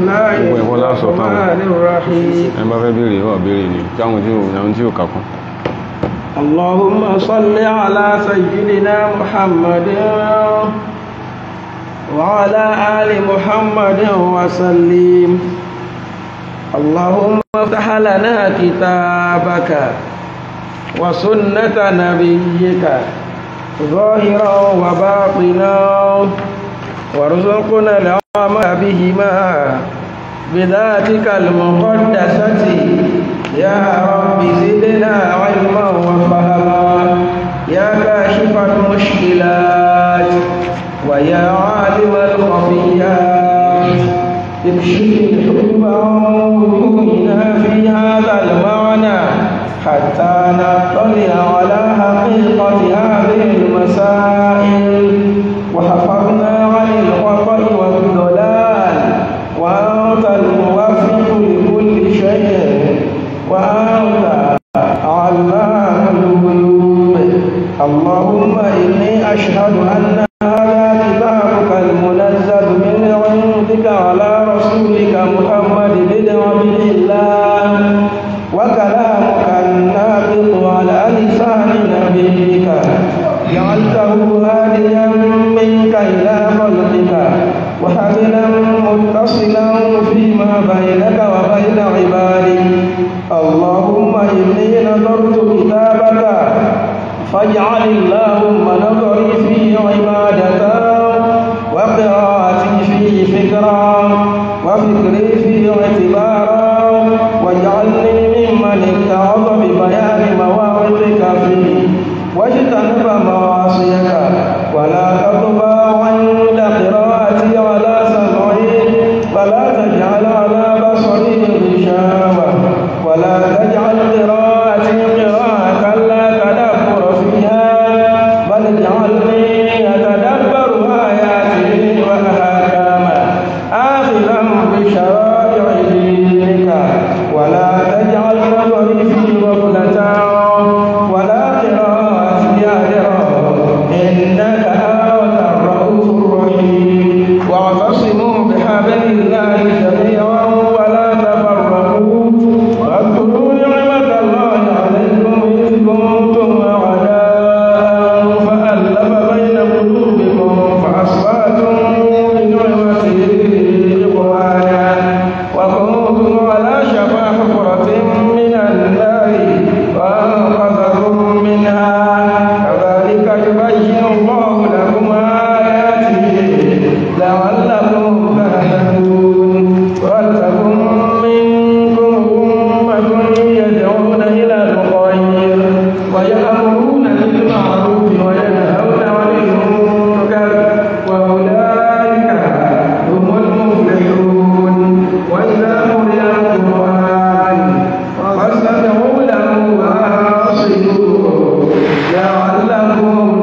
الله gbogbo ẹ̀kọ́ lásọ̀ táwọn الرحمن الرحيم ẹ bá fẹ́ béèrè wà béèrè ni táwọn tí ò náà tí ò kàkún اللهم صل على سيدنا محمد وعلى آل محمد وسلم اللهم افتح لنا كتابك وسنة نبيك ظاهرا وباطنا وارزقنا العمل بهما بذاتك المقدسة يا رب زدنا علما وفهما يا كاشف المشكلات ويا عالم الخفيات امشي الحكم وجوهنا في هذا المعنى حتى نطلع على حقيقة هذه المسائل وحفظنا عن الخطأ والضلال وأنت الموفق لكل شيء وأنت علام الغيوب اللهم إني أشهد أن هذا كتابك المنزل من عندك على رسولك محمد بن عبد الله وكلامك الناطق على لسان نبيك جعلته هاديا منك إلى خلقك وحبلا متصلا فيما بينك وبين عبادك اللهم إني نظرت كتابك فاجعل اللهم نظري فيه عبادة وقراءتي فيه فكرا وفكري فيه اعتبارا واجعلني ممن اتعظ ببيان مواقفك فيه واجتنب معاصيك ولا تطبع عند قراءتي على سمعي ولا تجعل على بصري غشاوة ولا تجعل قراءتي قراءة لا تدبر فيها بل اجعلني أتدبر آياته وأحكامه آخذا بشرائع دينك ولا تجعل نظري في غفلة ولا قراءتي آخرة إنك أنت الرؤوف الرحيم واعتصموا بحبل الله جميعا ولا تفرقوا واذكروا نعمة الله عليكم إذ كنتم أعداء فألف بين قلوبكم فأصبحتم بنعمته إخوانا وكنتم على شفا حفرة من النار فأنقذكم منها كذلك يبين الله لكم آياته لعلكم تهتدون ولتكن منكم أمة يدعون إلى الخير ويأمرون بالمعروف وينهون عن المنكر وأولئك هم المفلحون وإذا قرئ القرآن فاستمعوا له وأنصتوا لعلكم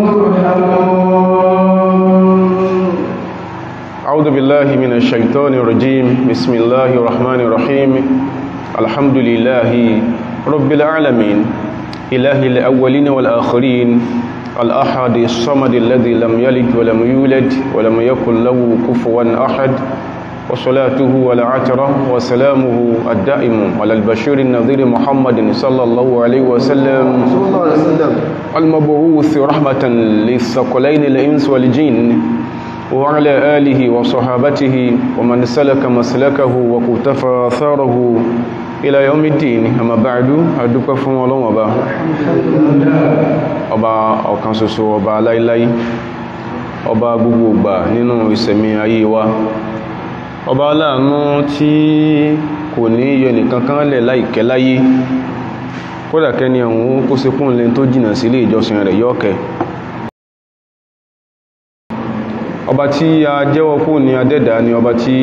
ترحمون أعوذ بالله من الشيطان الرجيم بسم الله الرحمن الرحيم الحمد لله رب العالمين إله الأولين والآخرين الأحد الصمد الذي لم يلد ولم يولد ولم يكن له كفوا أحد وصلاته والعترة وسلامه الدائم على البشير النذير محمد صلى الله عليه وسلم المبعوث رحمة للثقلين الإنس والجن وعلى آله وصحابته ومن سلك مسلكه وكتفى أثاره إلى يوم الدين أما بعد أدوك فهم الله وبا ọba ọ̀kan ṣoṣo ọba aláìláì ọba gbogbo ìgbà nínú ìsẹ̀mí ayé wa ọba aláàánú tí kò ní yọ nìkan kan lẹ̀ láìkẹ́ láyé kódà kẹ́ni ọ̀hún kó se kún lẹ́n tó jìnà sílé ìjọsìn rẹ̀ yọ́kẹ́ ọba tí a jẹ́wọ́ kú ní adẹ́dà ni ọba tí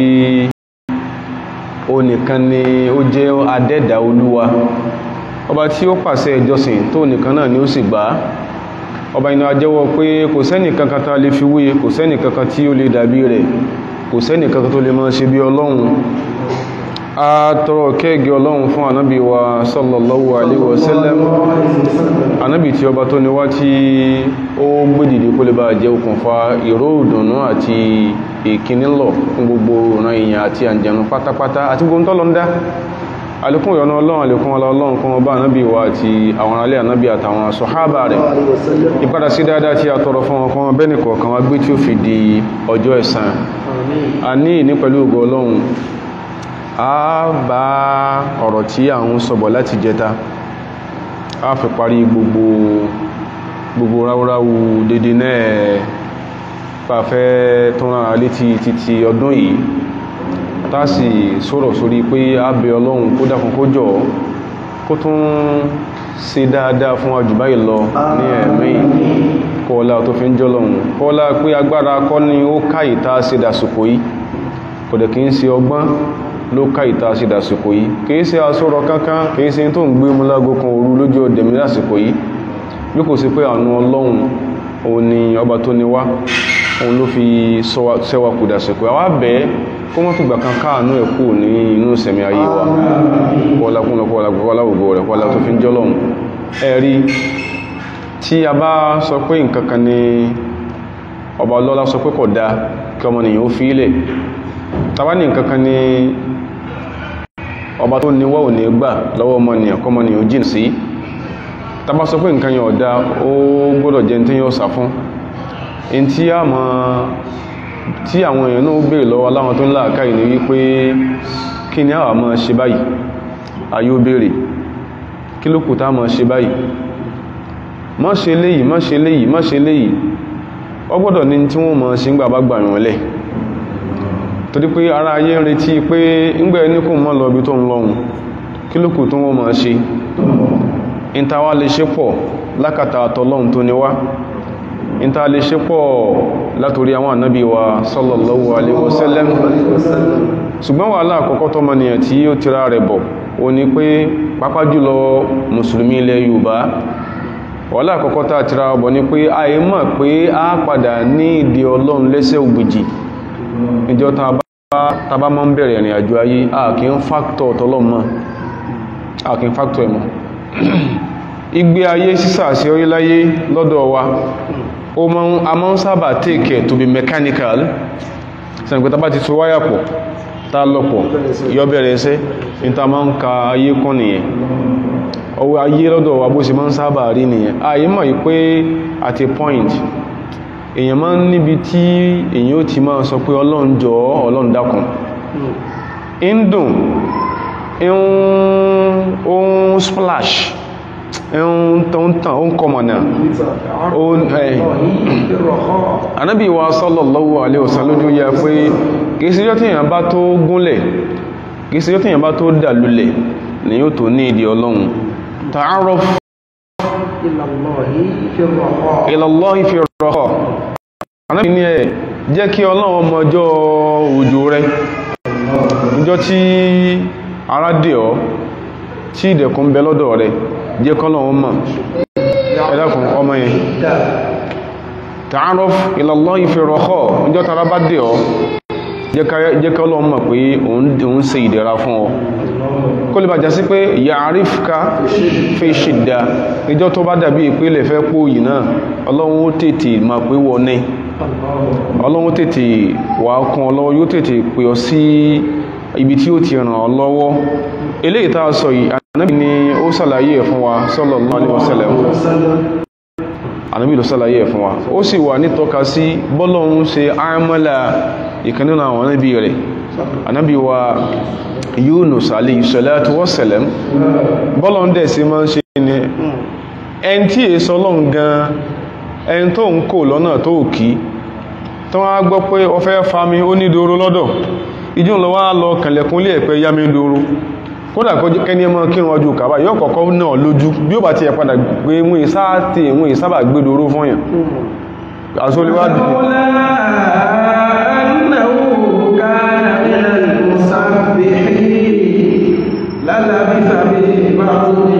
ó nìkan ni ó jẹ́ adẹ́dà olúwa ọba tí ó pàṣẹ ìjọsìn tó nìkan náà ni ó sì gbà á ọba iná ajẹ́wọ́ pé kò sẹ́nì kankan tá lè fi wúye kò sẹ́nì kankan tí ó lè dàbí rẹ̀ kò sẹ́nì kankan tó lè máa ṣe bí ọlọ́run a tọrọ kẹ́ẹ̀gì ọlọ́run fún ànábì wa sallallahu alaihi wasallam ànábì tí ọba tó níwá tí ó gbé dìde kó lè bá jẹ́ okùnfà ìró ìdùnnú àti ìkíní lọ fún gbogbo ìran èèyàn àti àǹjẹ̀nù pátápátá àti gbogbo tọ́lọ ń dá alékún ìyọnu ọlọ́run alékún ọlọ́run kan ọba ànábì wa àti àwọn alẹ́ ànábì àtàwọn sọ̀hábà rẹ̀ ìpadà sí dáadáa tí a tọrọ fún wọn kan bẹ́ẹ̀ nìkọ̀ọ̀kan wá gbé tí ó fi di ọjọ́ ẹ̀san a ní ìní pẹ̀lú ògo ọlọ́run a bá ọ̀rọ̀ tí à ń sọ̀bọ̀ láti jẹta a fi parí gbogbo gbogbo ráúráú dédé náà pàfẹ́ tó rán létí títí ọdún yìí tásì sọ̀rọ̀ sórí pé a bẹ ọlọ́run kó dákun kó jọ kó tún ṣe dáadáa fún àjù báyìí lọ ní ẹ̀mí kọ́ọ̀lá tó fi ń jọ lọ́run kọ́ọ̀lá pé agbára kọ́ ni ó ká ìta ṣe dàsìkò yìí kò dẹ̀ kí ń ṣe ọgbọ́n ló ká ìta ṣe dàsìkò yìí kìí ṣe asọ́rọ̀ kankan kìí ṣe tó ń gbé mú lágó kan òru lójú ọdẹ̀mí lásìkò yìí bí kò sí pé àánú ọlọ́run òun ni ọba tó ní wá òun ló fi ṣẹ́wà kù dàsìkò àwa bẹ́ẹ̀ kó mọ́ fìgbà kan káànú ẹ̀ kú ní inú ìsẹ̀mí ayé wa kọ́lá kúnlọ kọ́lá kọ́lá ògo rẹ̀ kọ́lá tó fi ń jọ́lọ́run ẹ̀rí tí a bá sọ pé nǹkan kan ni ọba ọlọ́lá sọ pé kò dáa kí ọmọnìyàn ó fi ilẹ̀ tàbá ní nǹkan kan ni ọba tó níwọ́ ò ní gbà lọ́wọ́ ọmọnìyàn kọmọnìyàn ó jìn sí tàbá sọ pé nǹkan yẹn ọ̀dá ó gbọ́dọ̀ jẹ́ tí yóò sà fún in tí a mọ̀ tí àwọn èèyàn náà bèèrè lọ́wọ́ aláwọn tó ń láàká ìní wípé kí ni àwà mọ́ ṣe báyìí ayé ó bèèrè kí ló kù tá mọ́ ṣe báyìí má ṣe léyìí má ṣe léyìí má ṣe léyìí ó gbọ́dọ̀ ní tí wọ́n mọ̀ ṣe ń gbà bá gbà yàn lẹ̀ torí pé ara ayé ń retí pé ńgbẹ́ ní kò mọ́ lọ ibi tó ń lọ́hun kí ló kù tó wọ́n mọ̀ ṣe ìntàwà lè ṣe pọ̀ lákàtà àtọ́lọ́hun tó ní wá ìntà lè ṣe pọ̀ látorí àwọn ànábì wa sallallahu alaihi wasallam ṣùgbọ́n wà láàkọ́kọ́ tó mọ́ nìyàn tí ó tira rẹ̀ bọ̀ o ní pé pápá jùlọ mùsùlùmí ilẹ̀ Yorùbá wà láàkọ́kọ́ tá tira bọ̀ ní pé àyè mọ̀ pé a padà ní ìdí Ọlọ́run lẹ́sẹ̀ ògbìjì ìjọ tàbá mọ́ ń bẹ̀rẹ̀ ìrìn àjò ayé àkí ń fàktọ̀ tọ́lọ́mọ́ àkí ń fàktọ̀ ẹ̀mọ́ igbe ayé sísà sí oríláyé lọ́dọ̀ wa o mọ́ a mọ́ ń sábà take to be mechanical sẹ́nìkú tàbá ti tó wáyà pọ̀ tá lọ́pọ̀ yọ bẹ̀rẹ̀ ẹsẹ́ níta máa ń ka ayé kọ́ nìyẹn ọwọ́ ayé lọ́dọ̀ wa bó ṣe máa ń sábà rí nìyẹn ayé mọ̀ yí pé at a point èyàn máa ń níbi tí èyàn ó ti máa sọ pé ọlọ́run jọ ọlọ́run dákun ń dùn ń splash ń tàn ń kọmọ̀nà anábì wa sallallahu alaihi wasallam lójú ya pé kìí síjọ́ tí èyàn bá tó gúnlẹ̀ kìí síjọ́ tí èyàn bá tó dà lulẹ̀ ni yóò tó ní ìdí ọlọ́run ta'arraf ilallahi fi rọ̀họ̀ anábì ní ẹ̀ jẹ́ kí ọlọ́run ọmọ ọjọ́ òjò rẹ̀ ìjọ tí ara dè ọ́ tí ìdẹ̀kùn bẹ lọ́dọ̀ rẹ̀ jẹ́ kọ́lọ́run mọ̀ ẹ̀dàkùn ọmọ yẹn ta'aruf ilallahi fi rọ̀họ̀ ìjọ tara bá dè ọ́ jẹ́ kọ́lọ́run mọ̀ pé òun ṣe ìdẹ̀ra fún ọ kó lè bàjá sí pé ya'rifka fi shidda ìjọ tó bá dàbí ìpínlẹ̀ fẹ́ pò yìí náà ọlọ́run ó tètè ma pé wọ ní ọlọ́run tètè wà kún ọlọ́wọ́ yóò tètè pè ọ sí ibi tí ó ti ràn ọ lọ́wọ́ eléyìí tá a sọ yìí Ànábì ni ó sàlàyé ẹ̀ fún wa sallallahu alaihi wasallam Ànábì ló sàlàyé ẹ̀ fún wa ó sì wà nítọ́ka sí bọ́lọ́run ṣe àmàlà ìkan nínú àwọn Ànábì rẹ̀ Ànábì wa Yunus alayhi salatu wassalam bọ́lọ́run dẹ̀ sí máa ń ṣe ní ẹni tí èso ọlọ́run gan ẹni tó ń kò lọ́nà tó kí tó wá gbọ́ pé ọ fẹ́ fami ó ní doro lọ́dọ̀ ìjú lọ wá lọ kànlẹ̀kún lé ẹ̀pẹ́ yá mi doro kódà kẹni ẹmọ kí wọn ju kàbá yóò kọ̀kọ́ náà lójú bí ó bá ti ẹ̀ padà gbé mú ìsáàtì ìwọ̀n ìsábà gbé doro fún yàn àsólíwádìí للبث في بطنه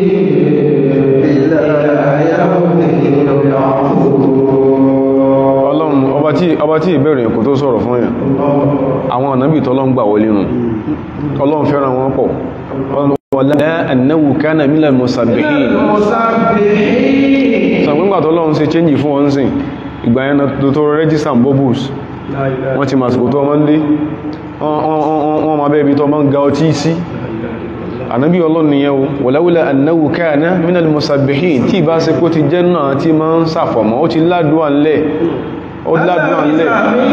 إلى يوم يبعثون ọlọ́run ọba tí ọba tí ìbẹ̀rẹ̀ kò tó sọ̀rọ̀ fún yàn àwọn ànábì tọ́lọ́run gbà wọlé nù ọlọ́run fẹ́ràn wọn pọ̀ wala annahu kana minal musabbihin sàgbégbà tọ́lọ́run ṣe change fún wọn sìn ìgbà yẹn tó tó register bubbles wọ́n ti màsìkò tó ọmọ ń dé wọ́n ma bẹ́ẹ̀ bí tó ọmọ ń ga ọtí sí ànábí ọlọ́run nìyẹn o wọ̀láwọ́lá annáwó káàná minal musabbihin tí ìbá ṣe kó ti jẹ́ náà tí ma ń sàfọ̀mọ́ ó ti ládùá ńlẹ̀ ó ládùá ńlẹ̀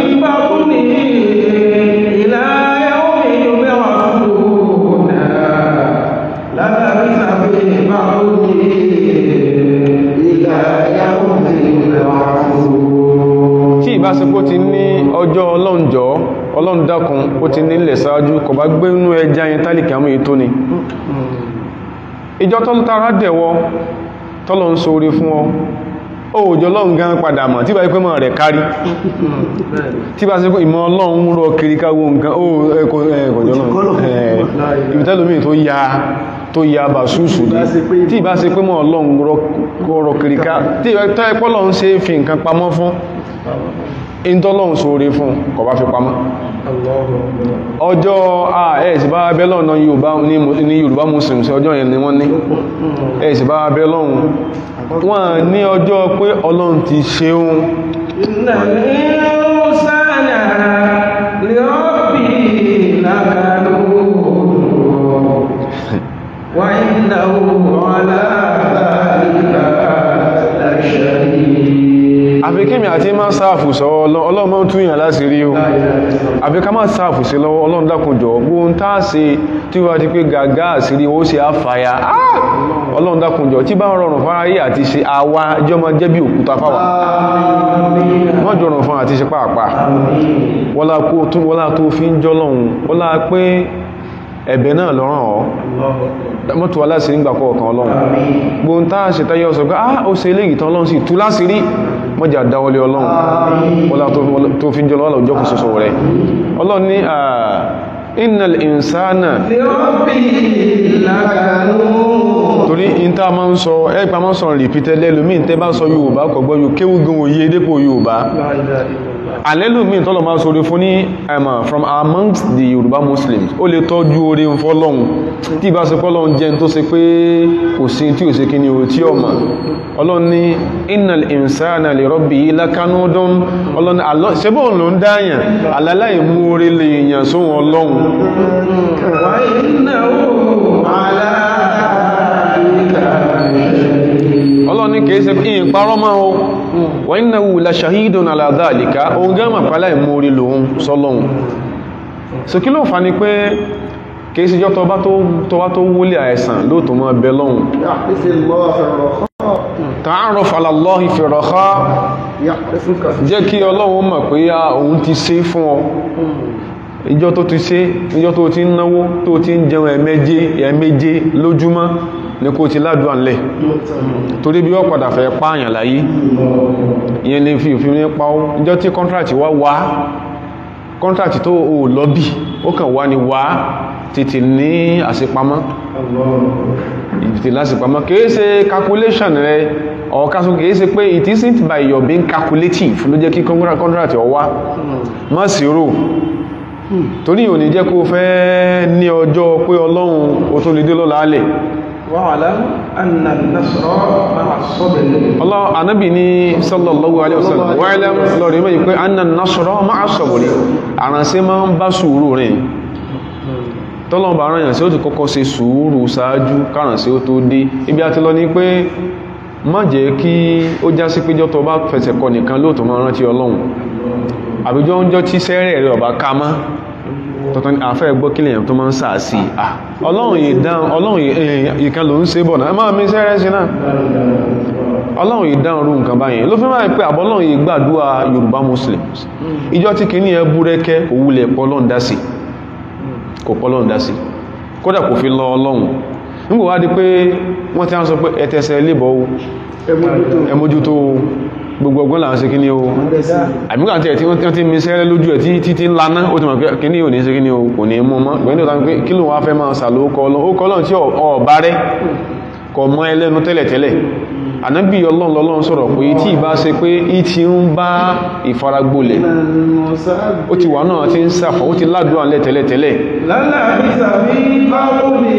tí ìbá ṣe kó ti ní ọjọ́ ọlọ́njọ́ ọlọ́run dákun ó ti nílẹ̀ sáájú kò bá gbé inú ẹja yẹn tálìkì àmú ètò ni ìjọ tọ́lú tara dẹ̀wọ́ tọ́lọ ń sóre fún ọ òòjọ́ ọlọ́run gan padà mọ̀ tí bá ipé mọ̀ rẹ̀ kárí tí bá sí pé ìmọ̀ ọlọ́run rọ kiri káwó nǹkan ó ẹkọ̀jọ́ ìbítẹ́lómi tó ya tó ya bà súsù dé tí bá sí pé mọ̀ ọlọ́run rọ kiri ká tí ìbẹ́ ẹpọ́lọ́run ṣe fi nǹkan pamọ́ fún ìntọ́lọ́run sóre fún kò bá fi pamọ́ ọjọ́ ẹ̀ẹ̀sì bá abẹ́lọ́ ní Yorùbá Muslims ọjọ́ yẹn ni wọ́n ní ẹ̀ẹ̀sì bá abẹ́lọ́ wọ́n ní ọjọ́ pé Ọlọ́run ti ṣeun Wa innahu ala dhalika lashahid àfikími àti máa sáàfù sọ ọlọ́mọ túnyàn láti rí o àfi ká máa sáàfù sí lọ́wọ́ ọlọ́run dákùnjọ gbóhun táà sí tí wá ti pé gàgá àsírí ó sì àfàyà ọlọ́run dákùnjọ tí bá ń rọrùn fún ayé àti ṣe àwa ẹjọ́ máa jẹ́ bí òkúta fáwà wọ́n jọrùn fún àti ṣe pàápàá wọ́lá tó fi ń jọ́lọ́run wọ́lá pé ẹ̀bẹ̀ náà lọ́rọ̀ ọ́ mọ́tò aláṣẹ nígbà kọ̀ọ̀kan ọlọ́run gbóhun táà ṣe táyé ọ̀sọ̀ pé ah ó ṣe ilé ìtàn ọlọ́run sí tú láṣìírí mọ́jà dáwọlé ọlọ́run wọ́lá tó fi ń jọ lọ́wọ́ òjò kò sọ́sọ́ rẹ̀ ọlọ́run ní innal insana torí ìta ma ń sọ ẹ́pà ma ń sọ repeated lẹ́lùmí tẹ́ bá sọ Yorùbá kọ̀gbọ́ yóò kéwú gan òye dépò Yorùbá alẹ́lùmí tọ́lọ̀ máa sọ orí fún ní ẹ̀mà from amongst the Yorùbá Muslims ó lè tọ́jú orí ń fọ́lọ́hun tí ìbá ṣe fọ́lọ́hun jẹ́ tó ṣe pé kò sí tí ò ṣe kí ni ò tí ọmọ ọlọ́run ní innal insana li rabbihi lakanudun ọlọ́run ṣebọ́ ló ń dáyàn alálàì mú orí lè yàn sóhun ọlọ́run wa innahu ala ọlọ́run ní kìí ṣe ìyìn parọ́ máa o wa innahu la shahidun ala dhalika ohun gẹ́mà pàlá ìmú orí lòun sọ́lọ́run so kí ló fà ní pé kìí ṣe jọ tọba tó wúlé àìsàn lóòtọ́ mọ́ ẹbẹ lọ́hun ta'aruf ala Allahi fi raha jẹ́ kí ọlọ́run mọ̀ pé òun ti ṣe fún ọ ìjọ tó ti ṣe ìjọ tó ti ń náwó tó ti ń jẹun ẹ̀mẹ́jẹ ẹ̀mẹ́jẹ lójúmọ́ ní kó ti ládùá ńlẹ̀ torí bí wọ́n padà fẹ́ pààyàn láyé ìyẹn lè fi òfin ní pa ó ìjọ tí kọ́ntrátì wá wá kọ́ntrátì tó o lọ́bì ó kàn wá ní wá tètè ní àṣepamọ́ ìtìtì lásìpamọ́ kìí ṣe calculation rẹ ọ̀kásù kìí ṣe pé it isn't by your being calculative ló jẹ́ kí kọ́ntrátì ọwá má sí rò torí ò ní jẹ́ kó fẹ́ ní ọjọ́ pé ọlọ́run o tó lè dé lọ́la alẹ̀ wa'lam anna an-nasra ma'a as-sabr Allah anábì ní sallallahu alaihi wasallam wa'lam lọ́rin mẹ́ pé anna an-nasra ma'a as-sabr àránṣẹ́ máa ń bá sùúrù rìn tọ́lọ́mbà aráyàn sí ó ti kọ́kọ́ ṣe sùúrù ṣáájú kárànṣẹ́ ó tó dé ibi àti lọ ní pé má jẹ́ kí ó já sí péjọ́ tó bá fẹsẹ̀ kọ nìkan lóòtọ́ máa rántí ọlọ́run àbíjọ́ ń jọ tí sẹ́rẹ̀ rẹ̀ ọ̀bá ká mọ́ tọ́tọ́ àfẹ́ gbọ́ kílẹ̀ yẹn tó máa ń sà sí ọlọ́run ìdáhùn ọlọ́run ìkan ló ń ṣe bọ̀ náà máa mi sẹ́rẹ̀ sí náà ọlọ́run ìdáhùn rú nǹkan báyẹn ló fi máa pé àbọ́lọ́run ìgbàdúrà Yorùbá Muslims ìjọ tí kìíní ẹ búrẹ́kẹ́ òwúlẹ̀ pọ́lọ́n dá sí kò pọ́lọ́n dá sí kódà kò fi lọ ọlọ́run nígbò wá di pé wọ́n ti á sọ pé ẹtẹsẹ̀ lébọ̀ ẹmójútó gbogbo ọgbọ́n làwọn ṣe kíní o àmìkà tí ẹ̀ tí wọ́n ti mi sẹ́rẹ́ lójú ẹ̀ títí ńláná ó ti mọ̀ pé kíní ò ní ṣe kíní o kò ní mú mọ́ gbẹ̀ẹ́ni ò tàbí kí ló wá fẹ́ máa sàlò ókọlọ́n tí ọ̀bá rẹ̀ kọ mọ́ ẹlẹ́nu tẹ́lẹ̀tẹ́lẹ̀ ànábì ọlọ́run lọ́lọ́run sọ̀rọ̀ pé tí ìbá ṣe pé í ti ń bá ìfaragbolẹ̀ ó ti wà náà ti ń sàfọ́ ó ti ládùú àlẹ́ tẹ́lẹ̀tẹ́lẹ̀ lálẹ́ àbísà bí bá lómi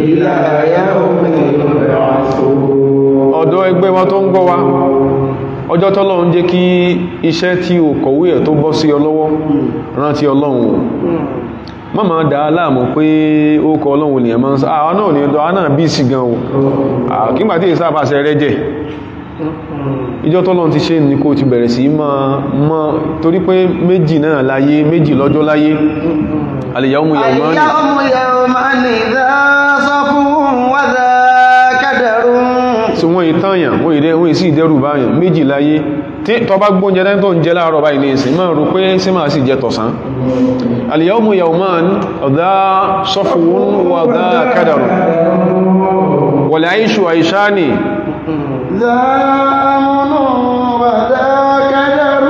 ìlàyà omi ìrọ̀ àṣò ọ̀dọ́ ẹgbẹ́ wa tó ń gbọ́ wa ọjọ́ tọ́lọ́run jẹ́ kí iṣẹ́ tí o kọ̀wé ẹ̀ tó bọ́ sí ọ lọ́wọ́ rántí ọlọ́run o má máa dá láàmú pé ó kọ ọlọ́run ni ẹ̀ máa ń sọ àwọn náà ní ọdọ́ àwọn náà bí sí gan o kígbà tí ìsáàbà ṣe rẹ́jẹ̀ ìjọ tọ́lọ́run ti ṣe ní kó ti bẹ̀rẹ̀ sí máa mọ́ torí pé méjì náà láyé méjì lọ́jọ́ láyé al-yawmu yawmani اليوم يومان ذا صفو وذا كدر tí wọ́n ìtànyàn wọ́n ìdẹ́ wọ́n ìsí ìdẹ́rù báyàn méjì láyé tí tọ bá gbóúnjẹ dání tó ń jẹ láàárọ̀ báyìí ní ìsìn máa rò pé sí máa sì jẹ tọ̀sán al-yawmu yawman dha safwun wa dha kadarun wal 'ayshu 'ayshani ذا أمن وذا كدر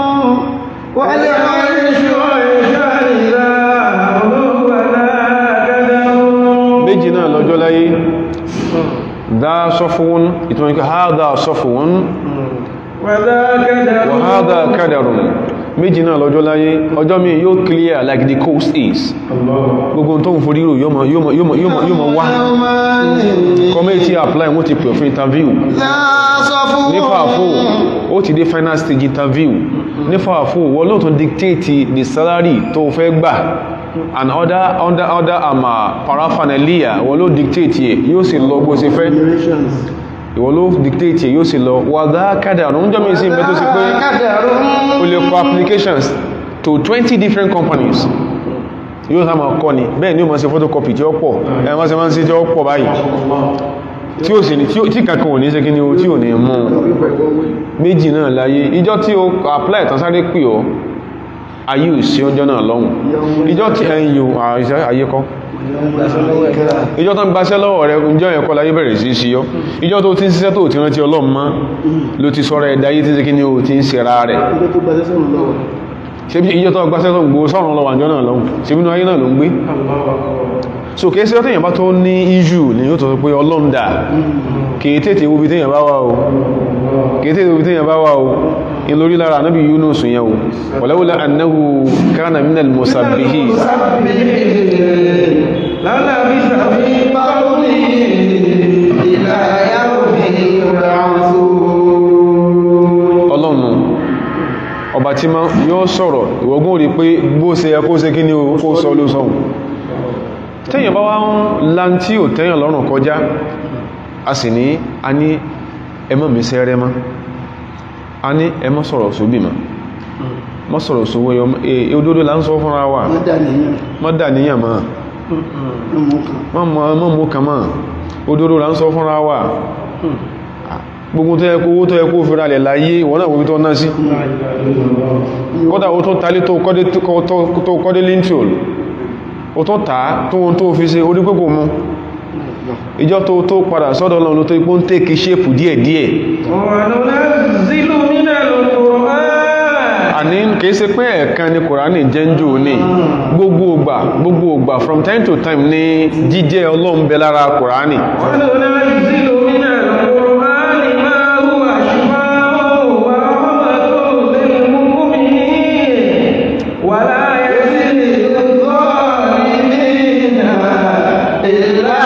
والعيش عيشان ذا غلو ولا كدر méjì náà lọ́jọ́ láyé dha safwun ìtumọ̀ ní pé hadha safwun وذا كدر wa hadha kadarun méjì náà lọ́jọ́ láyé ọjọ́ mi yóò clear like the coast is gbogbo tó ń forí rò yóò mọ̀- yóò mọ̀- yóò mọ̀- yóò mọ̀- yóò mọ̀ wá يومان committee apply wọ́n ti pè fún interview ذا صفو ní fàáfò ó ti dé final stage interview ní fàáfò wọ́n lóòtọ́ dictate the salary tó fẹ́ gbà and other under other um, uh, paraphernalia wọ́n ló dictate yẹ yóò sì lọ bó ṣe fẹ́ ìwọ́n ló dictate yẹ yóò sì lọ wàdá kádà ń jọ́ mi sí ìbẹ́ tó sì pé كدر o lè kọ applications to 20 different companies yóò sáà máa kọ́ ni bẹ́ẹ̀ ni ó máa ṣe photocopy tí ó pọ̀ ẹ̀ máa ṣe máa ń ṣe tí ó pọ̀ báyìí tí ó sì ní tí ó- tí kankan ò ní ṣe kí ni o tí ò ní mú méjì náà láyé ìjọ tí ó apply tán sáré pè ọ́ ayé ò sí ọjọ́ náà lọ́hùn ìjọ tí ẹ̀yìn yóò àìsẹ́ ayé kọ́ ìjọ tó ń gbaṣẹ́ lọ́wọ́ rẹ ìjọ yẹn kọ́ láyé bẹ̀rẹ̀ sí sí ọ́ ìjọ tó ti ń ṣiṣẹ́ tó ti rántí ọlọ́run mọ́ ló ti sọ́rọ̀ ẹ̀dá ayé tí ṣe kí ni o ti ń ṣe ra rẹ̀ ṣe bí ìjọ tó gbaṣẹ́ tó ń gbó sọ́run lọ́wọ́ àjọ náà lọ́hùn ṣe bínú ayé náà ló ń gbé so kìí sí ọ̀tẹ̀yàn bá tó ní issue ni yóò tó sọ pé ọlọ́run dà kìí tètè wo bí téèyàn bá wà o kìí tètè wo bí téèyàn bá wà o in lórí lára anábì Yunus yẹn o wàláwùlá annahu kana minal musabbihin للبث في بطنه إلى يوم يبعثون ọlọ́run ọba tí ma yóò sọ̀rọ̀ ìwọ̀gún rí pé bó ṣe yẹ kó ṣe kí ní o kó sọ ló sọ́hun tẹ́yàn bá wá ń lántí ò tẹ́yàn lọ́rùn kọjá a sì ní a ní ẹmọ́ mi sẹ́rẹ́ mọ́ a ní ẹmọ́ sọ̀rọ̀ sóbì mọ́ mọ́ sọ̀rọ̀ sówó ẹ òdodo là ń sọ fúnra wa wọ́n dà nìyàn mọ́ dà níyàn mọ́ ọmọ kan mọ́ mọ́ mọ́ kàn mọ́ òdodo là ń sọ fúnra wa gbogbo tó yẹ kó owó tó yẹ kó fira lẹ̀ láyé ìwọ̀n náà wọ́n tó ná sí kódà ó tó talé tó kọ́dé tó kọ́dé lintel ó tó tàá tó wọn tó fi ṣe orí pẹ́kò mú ìjọ tó tó padà sọ́dọ̀ lọ́nà tó ipò ń tèkì ṣépù díẹ̀díẹ̀ وننزل من القرآن àní kìí ṣe pé ẹ̀kan ni kòránì jẹ́ ń jò ní gbogbo ògbà gbogbo ògbà from time to time ní jíjẹ́ ọlọ́run bẹ lára kòránì وننزل من القرآن ما هو شفاء ورحمة للمؤمنين ولا يزيد الظالمين إلا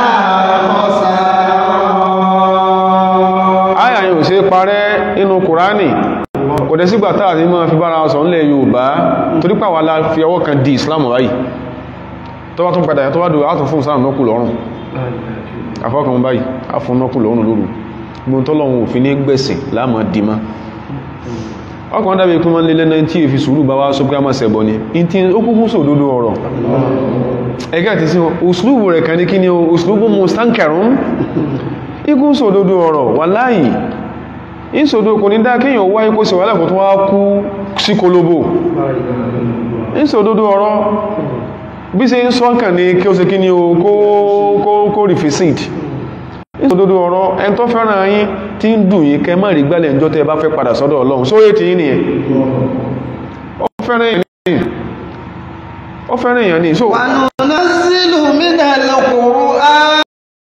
خسارا àyà yìí ò ṣe parẹ́ nínú kùránì kò dẹ̀ sígbà táà ní máa fi bára sọ nílẹ̀ Yorùbá torí pàwà la fi ọwọ́ kan di Islam báyìí tó bá tún padà yà tó bá dùn á tún fún Islam nọ́kù lọ́rùn afọ́kàn báyìí á fún nọ́kù lọ́rùn lóru gbogbo tọ́lọ́run òfin ní gbẹ̀sìn láàmà dìímá ọkàn dábí kí wọ́n lé lẹ́nà tí èfi sùúrù bá wá sọ pé a máa sẹ̀bọ̀ ni in tí ó kúkú sòdodo ọ̀rọ̀ ẹgẹ́ àti sí wọn òsùlùbù rẹ̀ kan ní kí ni o òsùlùbù mustankarun ikú sòdodo ọ̀rọ̀ wà láàyè ìsòdodo kò ní dá kéèyàn wáyé kó sèwálẹ̀ kò tó wá kú sí kolobo ìsòdodo ọ̀rọ̀ bí ṣe ń sọ́kàn ní kí ó ṣe kí ni o kó kó kó rìfìsìt ìsòdodo ọ̀rọ̀ ẹn tó fẹ́ràn yín tí ń dùn yín kẹ má rí gbálẹ̀ ǹjọ́ tẹ́ bá fẹ́ padà sọ́dọ̀ Ọlọ́run sóyè tí yín nìyẹn ó fẹ́ràn èèyàn ní ó fẹ́ràn èèyàn ní so وننزل من القرآن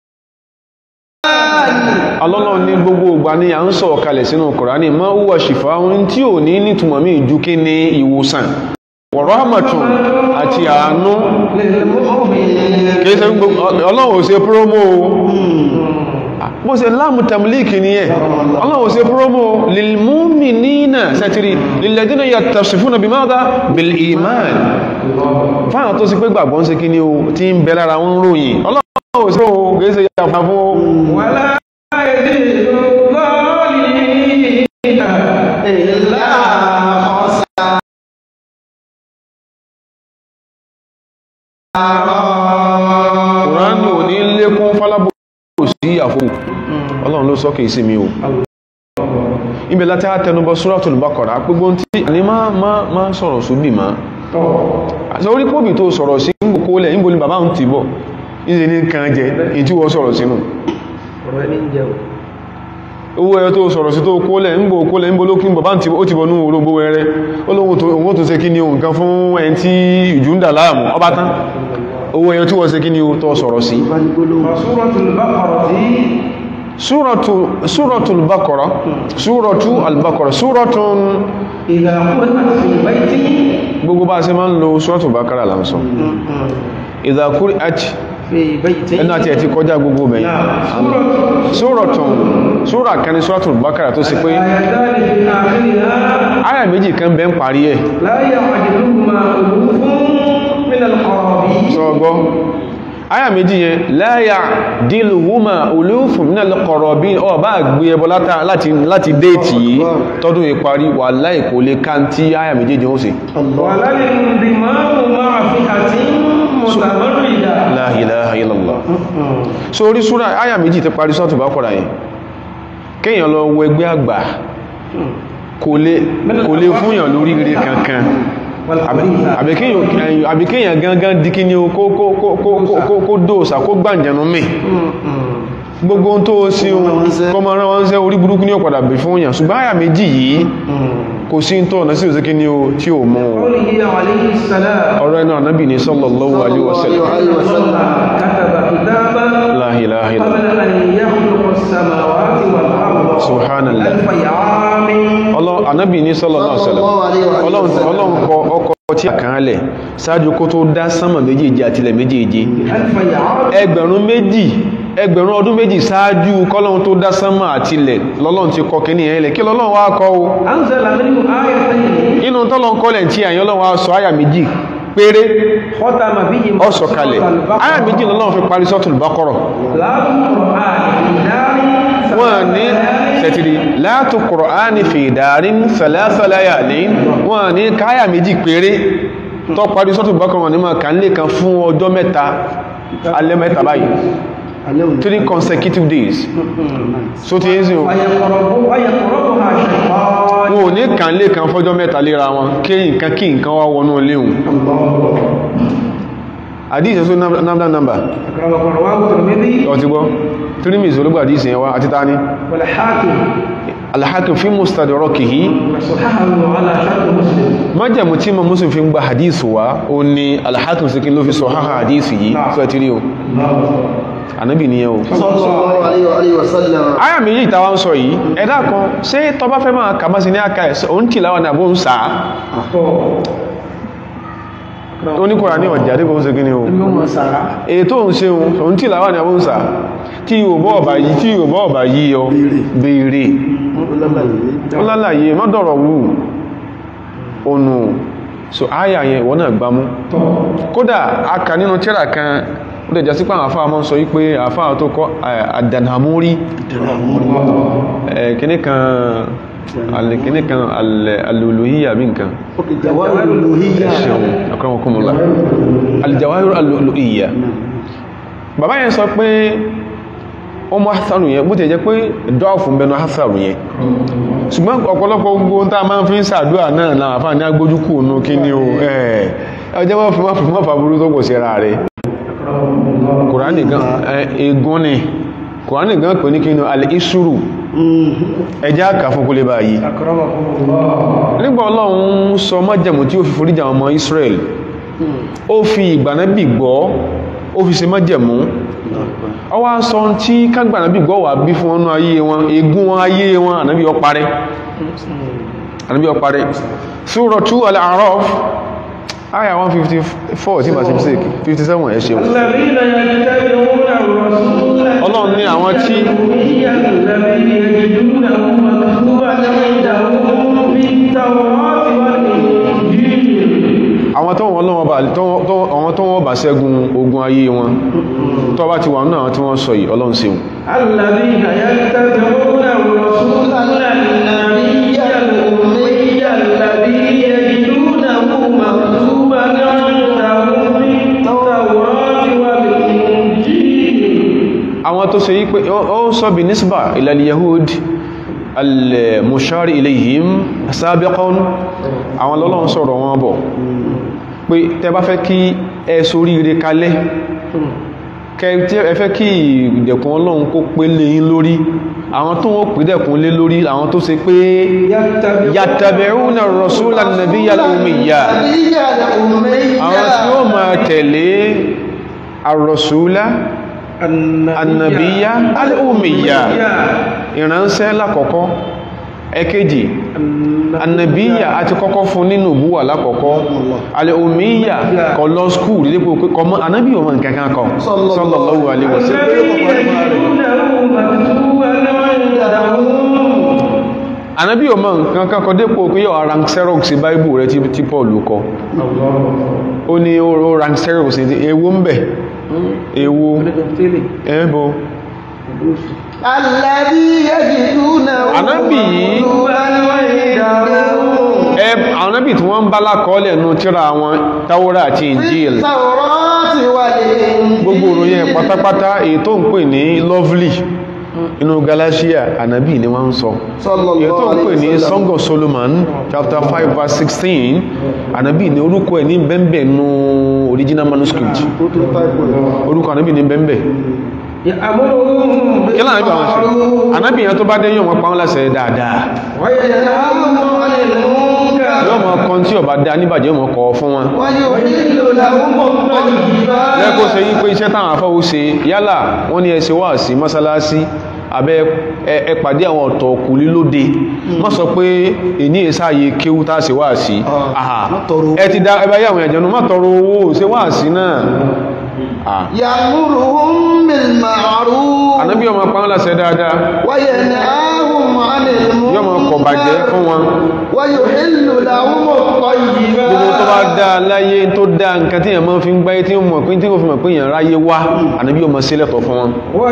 alọ́lọ́ ní gbogbo ìgbà ní à ń sọ kalẹ̀ sínú Kùránì ma huwa shifaa'un tí ò ní nítumọ̀ mí ju kí ní ìwòsàn wa rahmatun àti àánú للمؤمنين kìí ṣe gbogbo ọlọ́run ò ṣe promo o bó ṣe láàmù tàmílìkì ní ẹ̀ ọlọ́run ṣe promo lilmu'minina sẹ́tìrì lilladhina yattasifuna bimadha bil iman fáwọn tó sì pé gbàgbọ́ ń ṣe kí ni o tí ń bẹ lára wọn ròyìn ọlọ́run ṣe o gẹ́ẹ́sẹ̀ yàpá fún ولا يزيد الظالمين إلا خسارا kùránì ò ní lékún fálábò sí àfò ọlọ́run ló sọ́kè sí mi o ibẹ̀ láti àtẹnubọ Suratul Baqara gbogbo tí ní má má má sọ̀rọ̀ sóbì má àti orí pòbì tó sọ̀rọ̀ sí ń kó lẹ̀ níbo ni bàbá ń ti bọ̀ ìṣe ní kan jẹ èyí tí wọ́n sọ̀rọ̀ sínú ọ̀rọ̀ ẹni ń jẹun owó ẹyọ tó sọ̀rọ̀ sí tó kó lẹ̀ ń bò kó lẹ̀ ń bò lókín bàbá ti ó ti bọ̀ ní orógbó ẹrẹ olóhun tó òun tó ṣe kí ni ohun kan fún ẹni tí ìjú ń dà láàmú ọba tán owó ẹyọ tí wọ́n ṣe kí ni o tó sọ̀rọ̀ sí وسورة البقرة Suratu Suratul Baqara Suratu al-Baqara Suratun إذا قرأت في البيت gbogbo bá ṣe máa ń lo Suratul Baqara là ń sọ Idha quri'at في بيت ẹnu àti ẹ̀tí kọjá gbogbo mẹ́yìn نعم سورة Suratun Sura kan ní Suratul Baqara tó sì pé آيتان في آخرها àyà méjì kan bẹ́ ń parí ẹ̀ لا يعجبهما ألوف من القرابين sọ́gbọ́ àyà méjì yẹn la ya'diluhuma ulufun minal qarabin ọ bá gbé ẹbọ látà- láti láti déètì yìí tọ́dún ìparí wà láìkò lè ká tí àyà méjì jẹ́ ó sì ولا الانضمام مع فئة متمردة La ilaha illallah so orí súra àyà méjì ti parí sọ́tù bá kọ̀rọ̀ yẹn kéèyàn lọ wọ ẹgbẹ́ àgbà kò lè kò lè fúnyàn lórí rere kankan والخبيثة àbí kéèyàn- àbí kéèyàn gangan díkí ní o kó kó kó kó kó- kó kó dóòsà kó gbàǹjẹ̀nú mẹ́ gbogbo ohun tó sí ohun kọmọ rán wọn ṣẹ́ orí burúkú ní ọ̀padà bè fún yàn ṣùgbọ́n àyà méjì yìí kò sí ń tọ́ ọ̀nà sí òsìkí ní o tí ò mọ́ o قوله عليه السلام ọ̀rọ̀ ẹnu ànábì ní sallallahu alaihi wasallam الله كتب كتابا la ilaha illallah قبل أن يخلق السماوات والأرض Subhanallah. ألف عام Ọlọ́run ànábì ní sallallahu alaihi wasallam Sallallahu alaihi wasallam. Ọlọ́run Ọlọ́run kọ ọkọ̀ tí a kàn án lẹ̀ ṣáájú kó tó dá sánmà méjèèjì àtilẹ̀ méjèèjì ألف عام ẹgbẹ̀rún méjì ẹgbẹ̀rún ọdún méjì ṣáájú kọ́lọ́run tó dá sánmà àtilẹ̀ lọ́lọ́run ti kọ kíní yẹn lẹ̀ kí lọ́lọ́run wá kọ́ o أنزل منه آيتين inú tọ́lọ́run kọ́lẹ̀ tí àyàn Ọlọ́run wá sọ àyà méjì péré ختم بهما ó sọ kalẹ̀ سورة البقرة. àyà méjì lọ́lọ́run fi parí Suratul Baqara لا القرآن في دار wọ́n ní tẹ̀tìrì látò kùrọ̀ánì fi ìdárín sàlásàláyà ní wọ́n ní káyà méjì péré tó parí sọ́tù bákan wọn ní máa kàn lè kan fún ọjọ́ mẹ́ta alẹ́ mẹ́ta báyìí three consecutive days so ti ń sìn o ويقرب ويقربها شيطان wọn ò ní kàn lè kan fọ́jọ́ mẹ́ta léra wọn kí nǹkan kí nǹkan wá wọnú léhùn àdíṣẹ́ só náà nàmbà أكرمكم رواه الترمذي ọtí gbọ́ tírímìsì olúgbà àdíṣẹ́ yẹn wá àti tání والحاكم alhakim fi mustadrakihi وصححه على شرط مسلم májàmù tí ma muslim fi ń gba hadith wa o ní alhakim sí kí ló fi sọ háhá hadith yìí fẹ́ tí rí o anábì ní ẹ o sallallahu alaihi wa alihi wa sallam aya méjì tàwa ń sọ yìí ẹ̀dá kan ṣé tọba fẹ́ máa kà máa sí ní aka ẹ̀ òun tì láwọn àbó ń sàá ó ní kòrà ní ọjà dípò ń ṣe kí ni o يوم سارة ètò ń ṣe òun tì láwọn àbó ń sàá tí yóò bọ́ ọ̀bà yìí tí yóò bọ́ ọ̀bà yìí ọ béèrè ó lálàyé mọ́dọ̀rọ̀ wù ònù so aya yẹn wọ́n náà gbámú kódà a kà nínú tírà kan ó dẹ̀ jásí pé àwọn afáà mọ́ sọ wípé àfáà tó kọ́ àdànàmórí kìní kan al- kìní kan alòlòhíyà bí nǹkan jawahir uluhiyya ṣeun akramakumullah aljawahir alòlòhíyà bàbá yẹn sọ pé ọmọ hasanu yẹn bó ti jẹ́ pé dọ́ọ̀fù ń bẹnu hasanu yẹn ṣùgbọ́n ọ̀pọ̀lọpọ̀ gbogbo tá a máa fi ń sàdúrà náà láwọn àfáà ní agbójúkù nù kí ni o ẹ̀ ọjọ́ wọ́n fi wọ́n fi wọ́n fàbúrú tó kò sí ra rẹ̀ kùránì gan egun ni kùránì gan pè ní kí ni al-isuru ẹjá kà fún kó lè bá yìí أكرمكم الله nígbà ọlọ́run sọ májẹ̀mú tí ó fi foríjà ọmọ Israel ó fi ìgbànábì gbọ́ ó fi ṣe májẹ̀mú ó wá sọ tí kágbànábì gbọ́ wà bí fún ọnú ayé wọn egun wọn ayé wọn ànábì ó parẹ́ ànábì ó parẹ́ Suratu Al-A'raf àyà 154 tí bá ṣe mistake 57 ẹ ṣeun الذين يتبعون الرسول ọlọ́run ní àwọn tí هي الذي يجدونه مكتوبا عندهم في التوراة والإنجيل àwọn tó wọ́n lọ́wọ́ bá tó- tó- àwọn tó wọ́n bá ṣẹ́gun ogun ayé wọn tó bá ti wà náà tí wọ́n sọ yìí ọlọ́run ṣeun الذين يتبعون الرسول النبي الأمي الذي يجدونه مكتوبا عندهم في التوراة والإنجيل àwọn tó ṣe yí pé ó ó sọ bí nísbà ilal yahud al-mushari ilayhim sabiqan àwọn lọ́lọ́run sọ̀rọ̀ wọn bọ̀ pé tẹ bá fẹ́ kí ẹ sórí ire kalẹ̀ kẹ tí ẹ fẹ́ kí ìdẹ̀kùn ọlọ́run kó pé lé yín lórí àwọn tó wọ́n pè dẹ̀kùn lé lórí àwọn tó ṣe pé yattabi'una ar-rasula an-nabiyya al-ummiyya àwọn tí ó máa tẹ̀lé ar-rasula annabiya al'ummiya ìránṣẹ́ lákọ̀ọ́kọ́ ẹ̀kejì annabiya àti kọ́kọ́ fún nínú búwà lákọ̀ọ́kọ́ al'ummiya kọ lọ skúù dípò pé kọmọ anábí ọmọ nǹkankan kọ sallallahu alaihi wasallam anábí ọmọ nǹkankan kọ dípò pé yọ rank xerox báibù rẹ tí tí Paul kọ ó ní ó rank xerox ní ewu ń bẹ̀ ewu ẹbọ Alladhi yajiduna Ànábì yìí ẹ àwọn anábì tí wọ́n ń bá lákọọ́lẹ̀ nú tíra wọn Táwọ́rà àti Injil Tawrati wal Injil. gbogbo òròyìn ẹ̀ pátápátá èyí tó ń pè ní lovely inú Galatia ànábì ni wọ́n ń sọ èyí tó ń pè ní Song of Solomon chapter 5 verse 16 ànábì ni orúkọ ẹ̀ ní bẹ́ẹ̀bẹ̀ nú original manuscript orúkọ ànábì ní bẹ́ẹ̀bẹ̀ kí lànà bí àwọn ṣe ànábì yẹn tó bá dé yóò mọ pa wọn láṣẹ dáadáa yóò mọ kan tí ọba dá níbàjẹ́ yóò mọ kọ fún wọn lẹ́kọ́ ṣe yí pé iṣẹ́ táwọn afọ́wó ṣe yálà wọ́n ní ẹsẹ̀ wà sí mọ́sálásí abẹ́ ẹ- ẹ pàdé àwọn ọ̀tọ̀ òkú lílóde má sọ pé èní ìsáyé kéwú tá ṣe wà sí àhà má tọrọ owó. ẹ ti dá ẹbá yàwọn ẹ̀jẹ̀nu má tọrọ owó ṣe wà sí náà Ah. Ya'muruhum bil ma'ruf ànábí ọmọ pa wọn láṣẹ dáadáa wa yanhahum 'anil yóò mọ kọ̀ bàjẹ́ fún wọn wa yuhillu lahumut tayyibat. gbogbo tó bá dá láyé tó dá nǹkan tí èèyàn máa fi ń gbáyé tí ó mọ̀ pé tí ó fi mọ̀ pé èèyàn ráyé wá ànábí ọmọ sílẹ̀tọ̀ fún wọn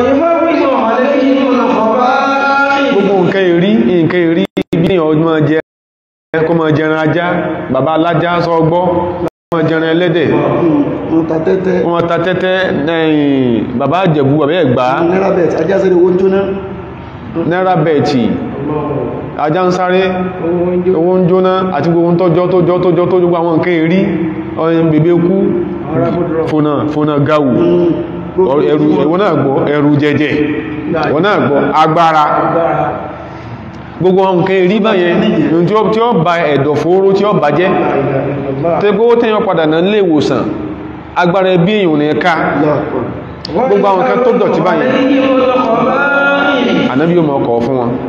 gbogbo nǹkan èrí nǹkan èrí bí ní ọmọ jẹ kó mọ jẹran ajá bàbá alájá sọ gbọ́ mọ jẹran ẹlẹ́dẹ̀ Wọ́n ta tẹ́tẹ́. wọ́n ta tẹ́tẹ́ ẹ̀yìn bàbá àjẹ̀bú bàbá ẹ̀gbá Náírà bẹ̀t, ajá sí owó jóná. náírà bẹ̀ẹ̀tì ajá ń sáré owó ń jóná àti gbogbo tọ́jọ́ tọ́jọ́ tọ́jọ́ tó gbogbo àwọn nǹkan èrí ọ̀yìn bèbè kú fònà fònà gáwù ẹrù ẹ̀wọ́n náà gbọ́ ẹrù jẹjẹ ẹ̀wọ́n náà gbọ́ agbára gbogbo àwọn nǹkan èrí báyẹn ní tí ó tí ó ba ẹ̀dọ̀ fóró tí ó bàjẹ́ tó gbówó tẹ́yàn padà náà lè wòsàn agbára ẹbí èèyàn ní ẹ̀ka gbogbo àwọn nǹkan tó dọ̀tí báyẹn ànábí ó mọ̀ ọkọ̀ fún wọn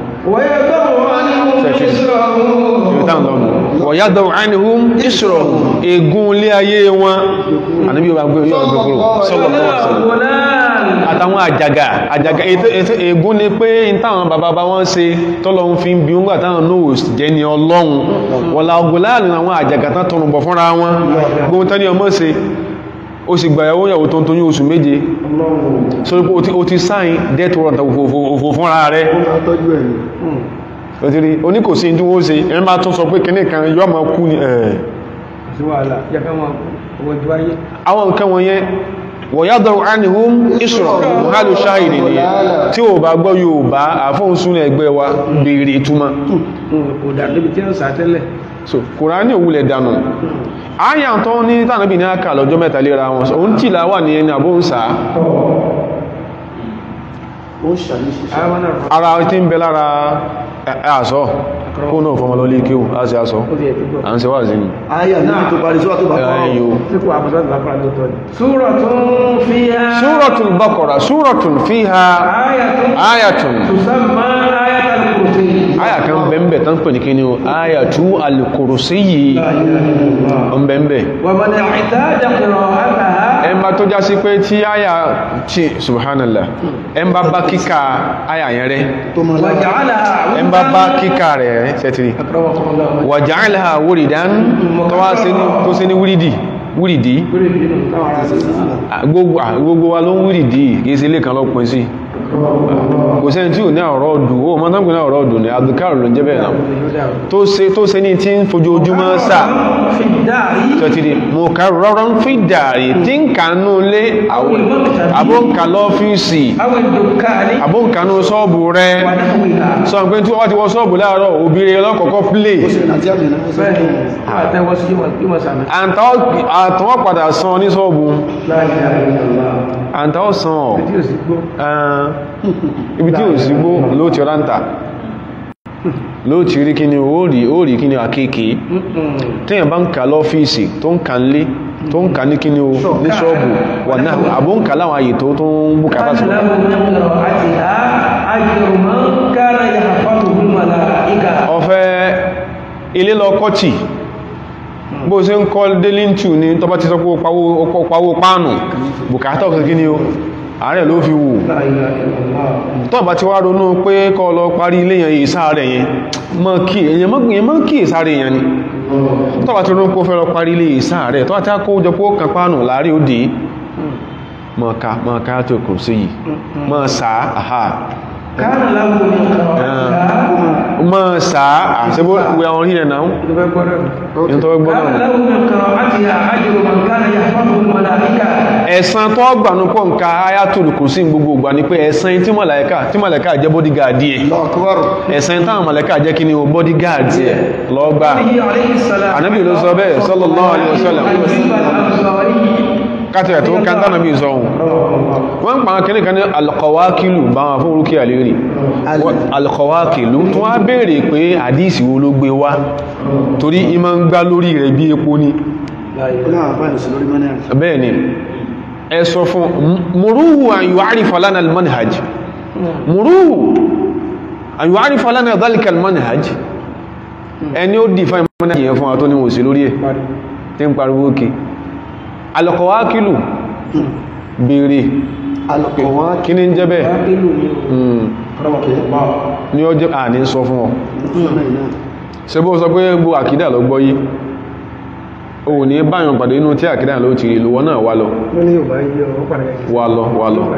wọ̀yádọ̀ àìníhún ìṣòro ègún ilé ayé wọn ànábí ó bá gbé yọ́ ọgbẹ̀ kúrò sallallahu alaihi wasallam àtàwọn àjàgà àjàgà ètò- ètò ègún ni pé in táwọn bàbá bá wọ́n ṣe tọ́lọ́run fi ń bí wọ́n gbà táwọn náà jẹ́ ni ọlọ́run wọ̀lá ọgbọ̀n láàrin àwọn àjàgà tán tọrùn bọ̀ fúnra wọn gbóhun tán ní ọmọ ṣe ó sì gbàyàwó yàwó tó ń tóyún oṣù méje sórí pé o ti- o ti sáìn death warrant òfò fúnra rẹ̀ Wọ́n máa tọ́jú ẹ̀ ní. òtírí oníkòsí tí wọ́n ṣe ẹni máa tún sọ pé kìnnì kan yọ́ ma kú ní ẹ̀ àwọn nǹkan wọ̀nyẹn wọ̀yádọ̀ ánìhún ìṣòro mọ̀hálù ṣáìrì ni tí ó bá gbọ́ yóò bá àfóhùn súnà ẹgbẹ́ wa bèèrè ìtumọ̀ so kùránì òwúlẹ̀ dànù àyà tó ní tànàbì ní àkà lọ́jọ́ mẹ́ta léra wọn òun tí là wà ní ẹni àbóhùnsá Ó ṣàlùsí. ara tí ń bẹ lára àṣọ kó náà fọmọ lọ lé kéwù á sí àṣọ à ń ṣe wà sí ni Ayà níbi tó parí sọ́wọ́ tó bá kọ́. ẹ̀yọ سورة فيها Súratul Baqara, súratun fiha آية ayatun. تسمى آية الكرسي Aya kan bẹ̀m̀bẹ̀ tán pè ní kí ni o, ayatu al-kursiyyi لا إله إلا الله ọm bẹ̀m̀bẹ̀. ومن اعتاد قراءتها Ẹ ẹmbá tó já sí pé tí àyà tí subhanallah ẹmbá bá kíkà àyà yẹn rẹ tó máa lára وجعلها ẹmbá bá kíkà rẹ̀ rẹ sẹ́tìrì أكرمكم الله waja'alaha wuridan tó wá sí ní tó sí ní wúrídì wúrídì Ah, gbogbo ah, gbogbo wa ló ń wúrídì kìí sí ilé kan lọ pín sí kò sẹ́ni tí ò ní ọ̀rọ̀ ọdù ó mọ́ tán pín ní ọ̀rọ̀ ọdù ní abdulkar ló ń jẹ́ bẹ́ẹ̀ náà tó ṣe tó ṣe ní tí ń fojoojúmọ́ sáà في الدار tọ́tìrì mo ká rọrọ ń fi dàrí tí ń kànú lé àbóǹkà lọ́fíìsì أو الدكان àbóǹkà ní ṣọ́ọ̀bù rẹ ونحوها sọ pé tí wọ́n ti wọ ṣọ́ọ̀bù láàárọ̀ òbíire ọlọ́kọ̀ọ́kọ́ plé àti àmì náà ó sọ bẹ́ẹ̀ fún àti ẹwọ́ sí yíwọ̀n sàmì àtàwọ̀ padà san ní ṣọ́ọ̀bù láàrin àwọn ìjọba àtàwọ̀ san ọ̀ tí ó sì gbó ẹn, ibi tí ò sí gbó ló ti rántà ló ti rí kíni ó rí ó rí kíni àkéèké téèyàn bá ń kà lọ́fíìsì tó ń kà ń lé tó ń kà ní kíni o ní ṣọ́ọ̀bù wà náà àbó ń kà láwọn àyè tó tó ń bùkátà sí له من قراءتها أجر من كان يحفظه الملائكة ọ̀fẹ́ ilé lọ kọ́tì bó ṣe ń kọ́ délíntù ní tọ́bá ti sọ pé ó pawó- ó pawó páànù bùkátà ọ̀sẹ̀ kíni o ààrẹ ló fi wù لا إله إلا الله tọ́bá ti wá ronú pé kọ́ lọ parí ilé yẹn ìsáàrẹ̀ yẹn mọ́ kí èyàn mọ́ kí ìsáàrẹ̀ yẹn ni tọ́bá ti ronú pé ó fẹ́ lọ parí ilé ìsáàrẹ̀ tọ́bá ti kó jọ pé ó kàn páànù láàrí òdì mọ́ká mọ́ká tó kùn sí yìí mọ́ sáà àhá كان له من قراءتها mọ́ sáà àṣẹ́bó wẹ àwọn orí ẹ̀ náà ní tọ́wọ́ gbọ́nà كان له من قراءتها أجر من كان يحفظه الملائكة ẹ̀san tó gbànú pọ̀ nǹka ayatul kùsí gbogbo ìgbà ni pé ẹ̀san tí mọ̀láíkà tí mọ̀láíkà jẹ́ bodyguard ẹ̀ lọ́kọ́rọ̀ ẹ̀san táwọn mọ̀láíkà jẹ́ kí ni o bodyguard ẹ̀ lọ́gbà عليه عليه السلام Ànábì ló sọ bẹ́ẹ̀ sallallahu alaihi wasallam أيوب الأنصاري kátẹ̀ tó kántà náà bí sọ́hun wọ́n ń pa àwọn kìnnìkan ní alkọwákìlù bá wọn fún orúkí àlérí alkọwákìlù tó wá béèrè pé àdísì wo ló gbé wá torí ìmọ̀ ń gbá lórí rẹ̀ bí epo ní náà àbáyé sí lórí mọ́nà rẹ̀ bẹ́ẹ̀ ni ẹ sọ fún mùrúhù an yu'arifa lana al-manhaj mùrúhù an yu'arifa lana dhalika al-manhaj ẹni ó dì fáìmọ́ manhaj yẹn fún wa tó ní wòsí lórí ẹ̀ tí ń pariwo kí alkọwákìlù béèrè alùpùpù kí ní ń jẹ́ bẹ́ẹ̀ Mm, ní ọjọ́ à ní sọ fún ọ ṣe bó sọ pé gbogbo àkídà lọ gbọ́ yí o ní báyàn pàdé inú tí àkídà ló ti rí lówó náà wà lọ Lóní yóò bá yí ọ padà yẹ wà lọ wà lọ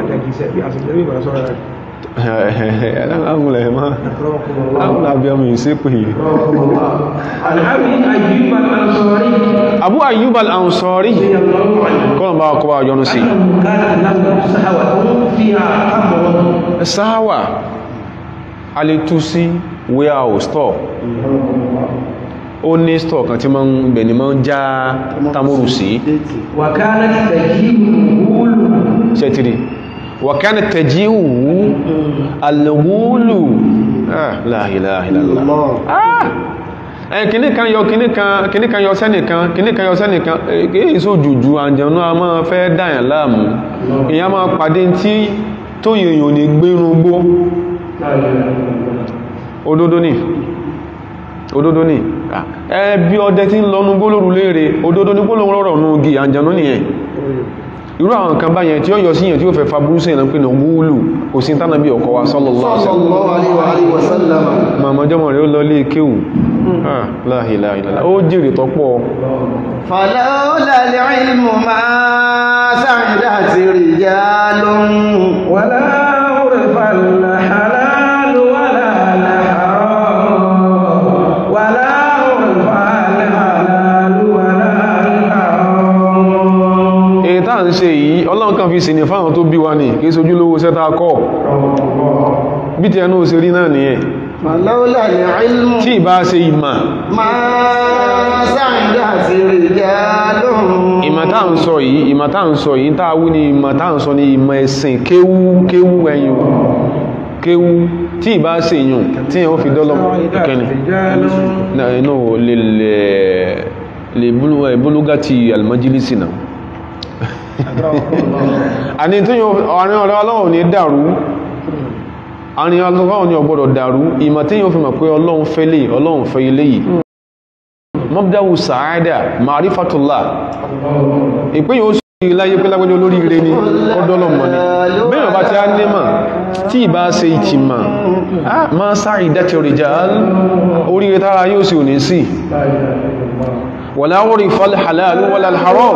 ẹ̀láńgúnlẹ̀ mọ́ láàrín abiyamọ ìsépè عن أبي أيوب الأنصاري Abu Ayyub al-Ansari رضي الله عنه kọ́nà bá kọ́ bá yọnu sí أنه كانت له سهوة فيها تمر sáwà a lè tú sí warehouse store ó ní store kan tí ma ń bẹ̀ ni ma ń já tamuru sí وكانت تجيب الغول ṣẹ́tìrì wàkánà tẹ̀jíhù alùgbùlù la ilaha illallah ẹ̀yìn kìní kan yọ kìní kan kìní kan yọ sẹ́nìkan kìní kan yọ sẹ́nìkan èyí só jùjú àjẹ̀nú a máa fẹ́ dáyàn láàmú èyàn máa pàdé tí tó yèèyàn ní gbérun gbó òdodo ni òdodo ni ẹbí ọdẹ tí ń lọ nú gbólórù léèrè òdodo ní gbólórù rọrọ̀ nú gi àjẹ̀nú nìyẹn irú àwọn nǹkan báyẹn tí ó yọ síyàn tí ó fẹ́ fa burú sí ìlànà pé ní wúlù kò sí tánàbí ọkọ̀ wa sallallahu alaihi wasallam sallallahu alaihi wa sallam màmọ́jọ́mọ̀ rẹ̀ ó lọ lé kéwù Ah, la ilaha illallah ó jèrè tọ́pọ̀ فلولا العلم ما سعدت رجال ولا عرف الحلال ولا الحرام ولا عرف الحلال ولا الحرام èyí tá à ń ṣe yìí ọlọ́run kan fi sì ní fáwọn tó bí wa ní kí sojú lówó sẹ́ta kọ́ bí ti ẹnu òsèrí náà nìyẹn فلولا العلم tí ìbá ṣe ìmà ما سعدت رجال ìmà tá à ń sọ yìí ìmà tá à ń sọ yìí tá a wí ní ìmà tá à ń sọ ní ìmà ẹ̀sìn kéwú kéwú ẹ̀yìn kéwú tí ìbá ṣe yùn tí yẹn ó fi dọ́lọ́ kẹ́ni náà inú lè lè lè búlúgá ti almajilisi náà àní tí yóò àrin ọ̀rẹ́ ọlọ́run ní dàrú àrin ọlọ́run ní ọgbọ́dọ̀ dàrú ìmọ̀ tí yóò fi mọ̀ pé ọlọ́run fẹ́ lè ọlọ́run fẹ́ ilé yìí mọ́bdáwù sàádà ma'rifatullah ìpé yóò láyé pé lágbẹ́jọ́ olórí ire ni ọdọ́lọ́mọ ni bẹ́ẹ̀ ọba tí a ní mà tí ìbá ṣe ìtìmà á máa sáàrì dẹ́tẹ̀ òrìjà oríire tára yóò sì ò ní sí wala urifa al-halal wala al-haram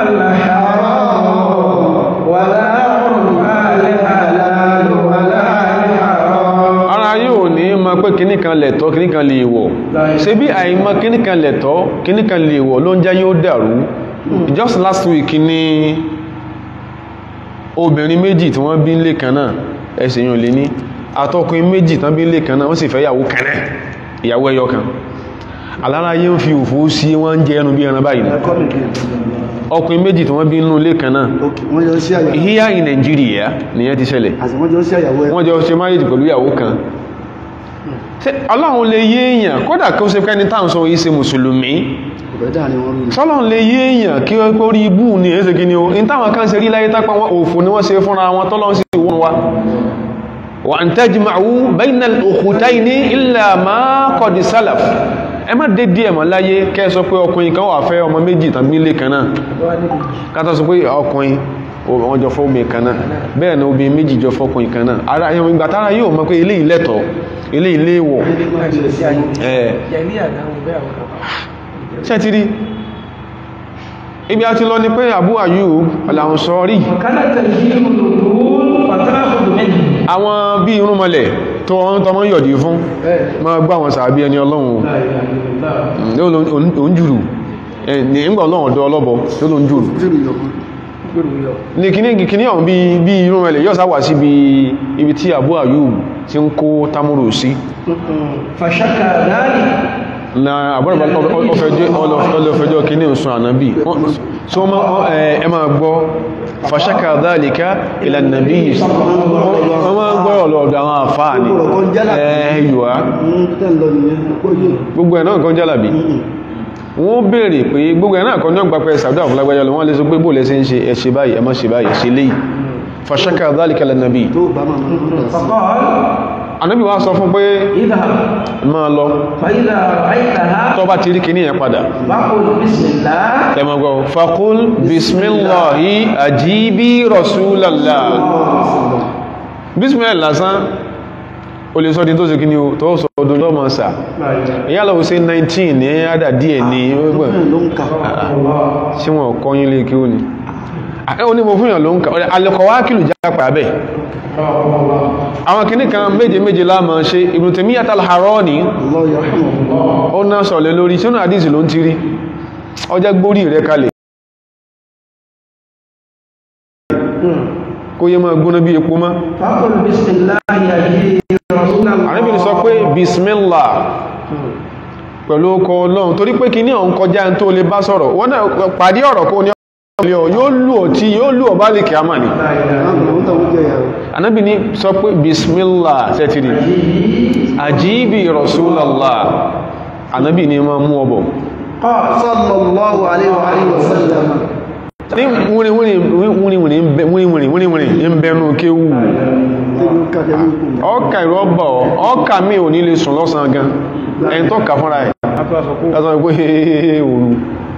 ara yóò ní ma pé kíníkan lẹ̀tọ́ kíníkan lè wọ̀ ṣe bí àìmọ̀ kíníkan lẹ̀tọ́ kíníkan lè wọ̀ ló ń jẹ́ yóò dàrú just last week ní obìnrin méjì tí wọ́n bí ń lè kan náà ẹsẹ̀ yóò lè ní àtọkùnrin méjì tán bí ń lè kan náà wọ́n sì fẹ́ ìyàwó kan náà ìyàwó ẹyọ kan aláráyé ń fi òfò sí wọ́n ń jẹ ẹnu bí ẹran báyìí ọkùnrin méjì tí wọ́n bí nínú ilé kan náà wọ́n jọ sí àyàwó here in Nigeria nìyẹn ti ṣẹlẹ̀ àti wọ́n jọ sí àyàwó ẹ̀ wọ́n jọ ṣe marriage pẹ̀lú ìyàwó kan Ṣé ọlọ́run lè yé èèyàn kódà kí ó ṣe pẹ́ni táwọn sọ yìí ṣe mùsùlùmí ọ̀fẹ́ dáa ni wọ́n rí sọ́lọ́run lè yé èèyàn kí ó kó rí ibú ní ẹ̀ẹ́sẹ̀ kí ni ó in táwọn kan ṣe rí láyé tápá wọn òfò ni wọ́n ṣe fúnra wọn tọ́lọ́run sì wọ́n wa wa an tajma'u bayna al-ukhtayni illa ma qad salaf ẹ má dé díẹ̀ mọ́ láyé kẹ́ sọ pé ọkùnrin kan wà fẹ́ ọmọ méjì tàbí ilé kan náà kátà sọ pé ọkùnrin wọ́n jọ fọ́ọ̀mù kan náà bẹ́ẹ̀ ni obìnrin méjì jọ fọ́kùnrin kan náà ara ẹ̀yàn ìgbà tára yóò mọ̀ pé ilé ìlẹ́tọ̀ ilé ilé wọ̀ ẹ̀ ṣe ti rí ibi a ti lọ ni pé Abu Ayyub al-Ansari àwọn bí irúnmọlẹ̀ tó wọ́n tọmọ yọ̀dí fún ma gbá wọn sàábí ẹni ọlọ́run òun jùrù ní ìgbà ọlọ́run ọ̀dọ́ ọlọ́bọ tó ló ń jùrù jùrù yọkùn ní kíní kíní ọ̀hún bí irúnmọlẹ̀ yọ́ sáwà sí ibi tí Abu Ayyub ti ń kó tamuru sí fàṣákà dáàlì na àbúrò ọlọ́fẹjọ́ kíní òsùn ànábì so ẹ máa gbọ́ fàṣákà dhalika ila nàbí wọ́n máa gbọ́ ọ̀lọ́ọ̀dọ̀ àwọn àfáà ní ẹ̀yùwá gbogbo ẹ̀ náà kan jálàbí wọ́n béèrè pé gbogbo ẹ̀ náà kan ní ọgbà pẹ́ sàdọ́ àfúlágbájá lọ wọ́n lè sọ pé bóòlẹ̀ sí ń ṣe ẹ̀ṣẹ̀ báyìí ẹ má ṣe báyìí ṣe léyìí fàṣákà dhalika ila nàbí tó bá máa máa faqal ànábì wá sọ fún pé idhhab máa lọ fa idha ra'aytaha tó bá ti rí kíní yẹn padà faqul bismillah ẹmọ̀gbọ́ faqul bismillahi ajibi rasulallah bismillah lásán o lè sọ di tó ṣe kí ni o tó sọ ọdún tó mọ̀ sà ìyá lọ sí 19 ní àdà díẹ̀ ní ọgbọ̀n ló ń kà tí wọ́n kọ́yìn lè kí ó ní ó ní mo fún yàn ló ń kà alẹ́kọ̀wá kìlù jápa bẹ́ àwọn kìíní kan méje méje láàmà ṣe Ibn Taymiyyah al-Harani Allah yarhamuhu ó náà sọ̀lẹ̀ lórí sínú àdísì ló ń ti rí ọjọ́ gbórí rẹ̀ kalẹ̀ kó yẹ máa gbóná bí epo má faqul bismillah ajibi rasulallah àríbìnrin sọ pé bismillah pẹ̀lú ọkọ̀ ọlọ́run torí pé kí ní ọ̀n kọjá ń tó lè bá sọ̀rọ̀ wọ́n náà pàdé ọ̀rọ̀ kó ní ọ̀lẹ́ ọ̀ yóò lù ọ̀ tí yóò lù ọ̀ bá lè kí a mà ní àwọn tó ń jẹ ìyàwó anábì ní sọ pé bismillah sẹ́tìrì àjíbì rasulallah anábì ní ma mú ọbọ̀ qala sallallahu alaihi wa alihi wa sallam ní wúniwúni ń bẹnu kéwù tẹ́lú kàkẹ́ ní kò ọkà ìrọ́bọ̀ ọkà mi ò ní lè sùn lọ́sàn gan ẹni tó kà fúnra ẹ̀ lásán pé òru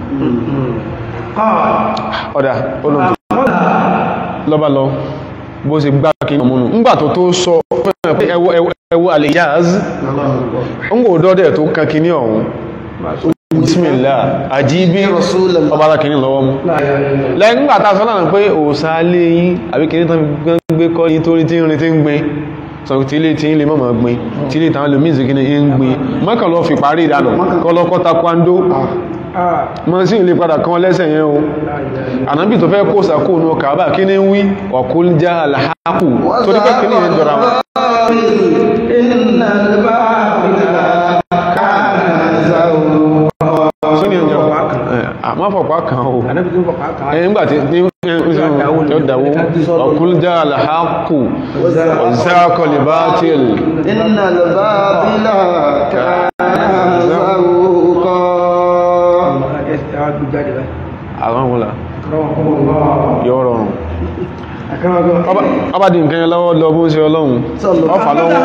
qala ọ̀dà olóòtú lọ́bá lọ bó ṣe gbá kí ní ọmọnù ńgbà tó tó sọ fẹ́ràn pé ẹwọ ẹwọ àlèyàz ń kò dọ́dẹ̀ tó kan kí ní ọ̀hún bismillah àjíbí Rasulullah. ọba alákìní lọ́wọ́ mú lẹ́yìn nígbà tá a sọ lánàá pé òòsà lé yín àbí kìíní tán fi gbé kọ́ yín tó rí tí ń rin tí ń gbin sọ tí ilé tí ń lè mọ̀mọ̀ gbin tí ilé tàn lómi ìsìnkí ní ń gbin mọ́kàn lọ fi parí ìdánù kọ́ lọ́kọ́ takwando mọ́ sí ilé padà kan lẹ́sẹ̀ yẹn o ànábì tó fẹ́ kó sàkó ní kàábà kí ní ń wí ọ̀kúl já alhaku tó ní pé kí ní ìyẹn jọra wọn innal ba'ila kana zawqa sí ní ìyẹn jọra àmọ́ fọ̀pá kan o anabi tún fọkà kan ẹ̀yìn gbà tí ní ọ̀dàwó ọ̀kúl já alhaku ọ̀zákọ̀lì bátil inna al-babila kana zawqa àwọn wọlá yóò rọrùn ọba di nǹkan yẹn lọ́wọ́ lọ bó ṣe ọlọ́run ọfà lọ́wọ́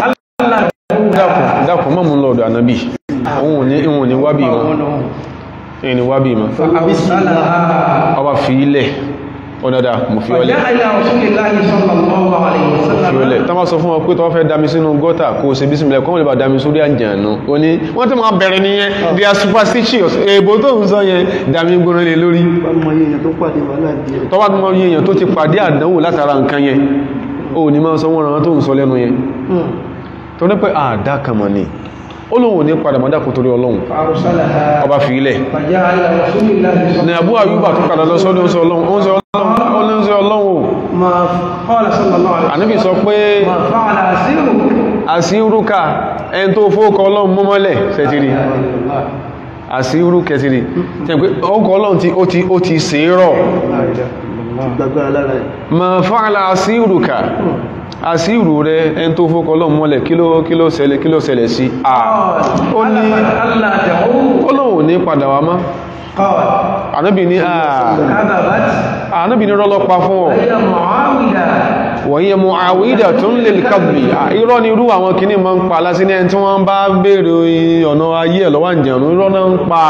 dákùn dákùn mọ́ mú lọ́dọ̀ ànábì òun ní ìwọ̀n ní wábí wọn ẹni wá bí ma فأرسلها ọba fi ilẹ̀ ọ̀dọ̀dà mo fi ọlẹ̀ فجاء إلى رسول الله صلى الله عليه fi ọlẹ̀ وسلم tán bá sọ fún wọn pé tọ́ fẹ́ dami sínú gọ́tà kó o ṣe bísímilẹ̀ kọ́ wọ́n lè bá dami sórí àjànú ó ní wọ́n tó máa bẹ̀rẹ̀ nìyẹn they are superstitious èèbò tó ń sọ yẹn dami gbóná lé lórí bá mọ iye èèyàn tó pàdé wàhálà díẹ̀ tọ́wọ́ tó mọ yẹn tó ti pàdé àdánwò látara nǹkan yẹn ó ní máa sọ wọ́n ràn tó ń sọ lẹ́nu yẹn tó ní pé àdá kan mọ̀ ni ó lóun ò ní padà mọ́ dákun torí ọlọ́run فأرسلها ọba fi ilẹ̀ فجاء إلى رسول الله صلى ní الله Abu Ayyuba tó padà lọ sọ́dọ̀ ń sọ ọlọ́run ó ń sọ ọlọ́run ó ní ń sọ ọlọ́run o ما قال صلى الله عليه ànábì وسلم sọ pé ما فعل أسيرك àsírúkà ẹni tó fóókọ ọlọ́run mọ́mọ́lẹ̀ sẹ́tìrì àsírú kẹsìrì tẹ́ pé ọkọ̀ ọlọ́run tí ó ti ó ti ṣe é rọ̀ gbàgbára lára ẹ̀ ma fa'ala àsírúkà àsírù rẹ ẹni tó fóókọ ọlọ́run mọ́lẹ̀ kí ló kí ló ṣẹlẹ̀ kí ló ṣẹlẹ̀ sí à ó ní ألا تعود ọlọ́run ò ní padà wá mọ́ قال ànábì ní à كذبت ànábì ní rọ́lọ́pa fún ọ هي معاوية wọ̀nyẹ mọ̀ àwídà tó ń lè kàbì irọ́ ni irú àwọn kìíní ma ń pa lásí ní ẹni tí wọ́n bá bèèrè ọ̀nà ayé ẹ̀ lọ́wọ́ ìjẹ̀rún irọ́ náà ń pa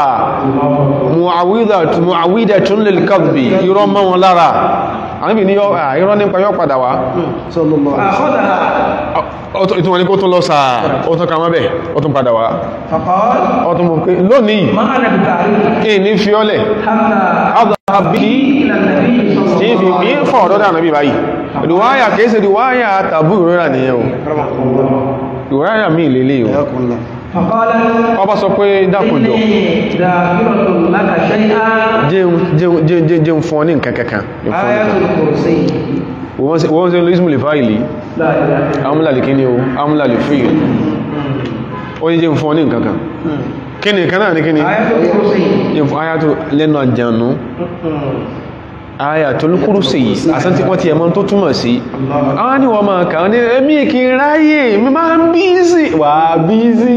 mọ̀ àwídà tó ń lè kàbì irọ́ mọ́ wọn lára àníbì ní yọ́- à, irọ́ nípa yọ́ padà wá sọ́lọ́lọ́ فأخذها ìtún wọn ni kó tún lọ sáà ó tún kàmọ́ bẹ̀ ó tún padà wá فقال ó tún mọ̀ pé lónìí ما أنا بتعريف kí ní fiọ́lẹ̀ حتى àbí إلى النبي صلى tí fi الله bí عليه ń fọ̀ ọ̀dọ́dà nàbí báyìí ìwáyà kìí ṣe ìwáyà tàbí ìrora nìyẹn o ìwáyà mi lélẹ̀ o ẹ̀yàkùnlá فقال ọba sọ pé dákùnjọ إني ذاكرة لك شيئا jẹun jẹun jẹun jẹun jẹun fún ọ ní nǹkan kankan Jẹun fún ọ ní آية nǹkan. الكرسي wọ́n ṣe- wọ́n ṣe lóṣìmù lè fáìlì لا إله إلا الله amúlà lè kíní o amúlà lè fún ìlú ó ní jẹun fún ọ ní nǹkan kan kí ni kan náà ní kíni آية الكرسي jẹun fún ayá tó lẹ́nu àjànú ayà tó lúkúrú sí yìí àsántí wọ́n ti ẹ̀mọ́ tó túmọ̀ sí àwọn ni wọ́n máa kàá ní ẹmí kí n ráyè mi máa ń bíìsì wà bíìsì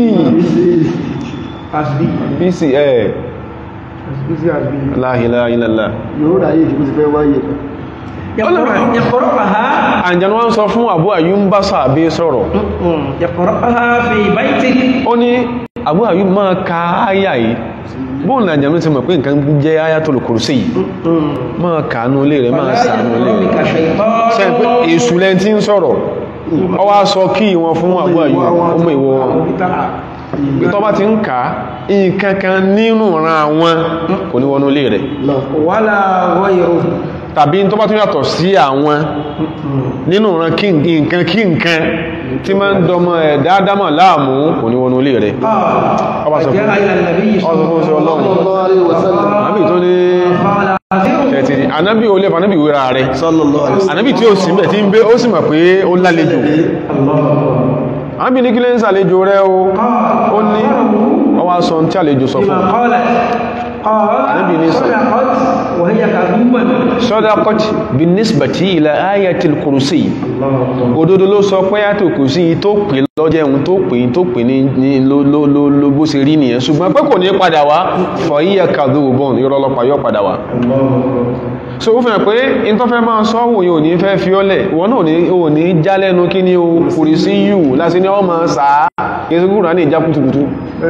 حسبي bíìsì ẹ̀ حسبي حسبي la ilaha illallah yóò ráyè ìdíkú ti fẹ́ wáyé يقرأ- يقرأها àjànú wọ́n sọ fún Abu Ayyub ń bá sàbí sọ̀rọ̀ يقرأها في بيتك ó ní Abu Ayyub máa ka áyà yìí bóun là jẹ́nu ti mọ̀ pé nǹkan jẹ́ Ayatul Kursi yìí máa kàánú ilé rẹ̀ máa فلا sàánú ilé يغرنك rẹ̀ شيطان ṣe pé èṣù lẹ́n tí ń sọ̀rọ̀ ọ wá sọ kí wọn fún Abu Ayyub ọmọ ìwọ wọn bí tọ́ bá ti ń kà á nǹkan kan nínú ran àwọn kò ní wọnú ilé rẹ̀ lọ ولا غيره tàbí tó bá tún yàtọ̀ sí àwọn nínú ran kí nǹkan kí nǹkan tí máa ń dọmọ ẹ̀dá dámọ̀ láàmú kò ní wọnú ilé rẹ̀ ọba قال sọ fún فجاء إلى النبي ọba sọ fún صلى ṣe الله ọlọ́run sallallahu alaihi wasallam àbí tó ní قال أسيرك ẹ̀tìrì anábì olè fanábì wéra rẹ̀ sallallahu alaihi wasallam anábì tí ó sì mẹ́ tí ń gbé ó sì mọ̀ pé ó lálejò anábì ní kí lè ń sàlejò rẹ̀ o ó ní ọwá sọ tí àlejò sọ fún بما قالت قال النبي ليس- صدقت وهي كذوبا sadaqat bin nisbati ila ayatil kursi òdodo ló sọ pé ayatil kursi tó pè lọ́jẹ́ ohun tó pè tó pè ní ní ló ló ló ló bó ṣe rí nìyẹn ṣùgbọ́n pé kò ní padà wá fa hiya kadhubun ìrọlọpàá yọ padà wá so ó fẹ́ pé in tó fẹ́ máa sọ òun yóò ní fẹ́ fi ọ́lẹ̀ ìwọ náà ní ò ní já lẹ́nu kí ní o kùrì sí yù láti ní ọmọ sàá ìsìnkúrà ní ìjá kùtùkùtù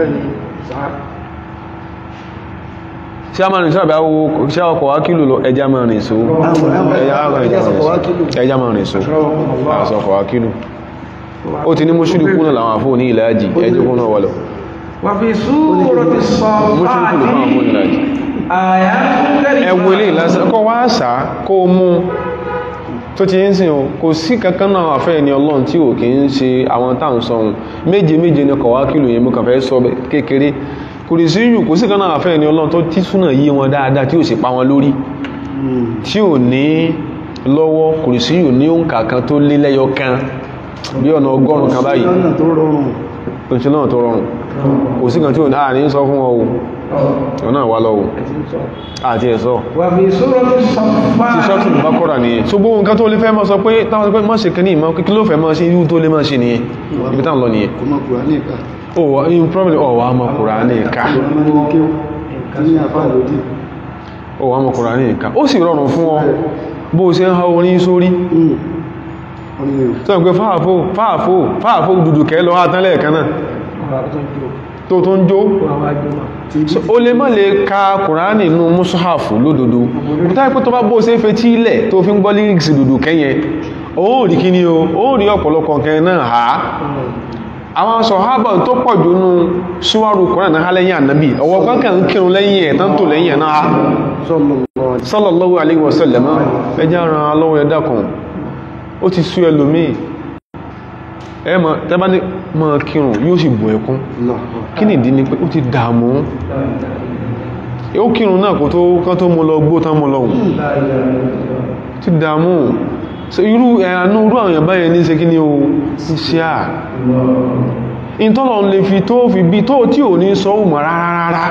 tí a máa rìn sábà wo ṣe ọkọ̀ wá kílò lọ ẹja máa rìn so ẹja máa rìn so ẹja máa rìn so àṣọ ọkọ̀ wá kílò ó ti ní mọ́ṣúlùkú náà làwọn àfóò ní ilẹ̀ ajì ẹjọ́kún náà wọlọ̀ وفي سورة mọ́ṣúlùkú ló fáwọn àfóò ní ilẹ̀ ajì آيات ẹwọ ilé ìlàsẹ̀ kọ́ wá sá kó o mú tó ti ń sìn o kò sí kankan náà àfẹ́ ẹni ọlọ́run tí ò kì í ṣe àwọn táwọn sọ̀hún méje méje ní kọ̀wá kìlò yẹn mú kàn fẹ́ sọ bẹ́- kékeré kò rí sí yù kò sí kan náà àfẹ́ ẹni ọlọ́run tó tí súnà yí wọn dáadáa tí ò sì pa wọn lórí tí ò ní lọ́wọ́ kò rí sí yù ní òǹkà kan tó lé lẹ́yọ kan bí ọ̀nà ọgọ́rùn kan báyìí lọ́nà tó rọrùn oṣù náà tó rọrùn kò sí kan tí ò ní àní sọ fún wọn o ọ̀nà wà lọ́wọ́ àti ẹ̀sọ́ وفي سورة ti الصفات sọ́tù bá kọ́ra nìyẹn so gbogbo nǹkan tó lè fẹ́ mọ́ sọ pé táwọn sọ pé mọ́ ṣe kí ní ìmọ̀ kí ló fẹ́ mọ́ sí irú tó lè mọ́ ṣe nìyẹn ibi táwọn lọ nìyẹn kò mọ̀ kùránì ìka ó wà in probably ó wà mọ́ Kùránì ká tí ní àfáà lòdì ó wà mọ́ Kùránì ká ó sì rọrùn fún ọ bó ṣe ń ha orin sórí sọ pé fáàfó fáàfó fáàfó dùdù kẹ́ lọ átán lẹ́ẹ̀kan náà tó tó ń jó àwọn àjọmọ̀ So, o lè má lè ka kùránì nínú mùsùlùmí lódodo táyé pé tó bá bó ṣe fetí ilẹ̀ tó fi ń gbọ́ lyrics dòdò kẹ́yẹn ó rí kí ni o ó rí ọ̀pọ̀lọpọ̀ kẹ́ náà ha àwọn sọ̀hábà tó pọ̀ jù nú síwárù kùránì náà lẹ́yìn ànábì ọwọ́ kankan ń kírun lẹ́yìn ẹ̀ tán tó lẹ́yìn ẹ̀ náà ha sallallahu alaihi sallallahu alaihi wasallam ẹjá ran alọ́wọ́ ẹ̀dá kan ó ti sú ẹlòmíì ẹ mọ̀ tẹ́bá ní mọ̀ kírun yóò sì bù ẹkún wasallam kí nìdí ni pé ó ti dààmú ó kírun náà kò tó kán tó mú lọ gbó tán mú lọ́hùn ti dààmú so irú ẹ̀yànú irú àwọn èèyàn báyẹn ní ṣe kí ni o ń ṣe à ìtọ́lọ̀ lè fi tó fi bí tó tí ò ní sọ òmọ̀ rárá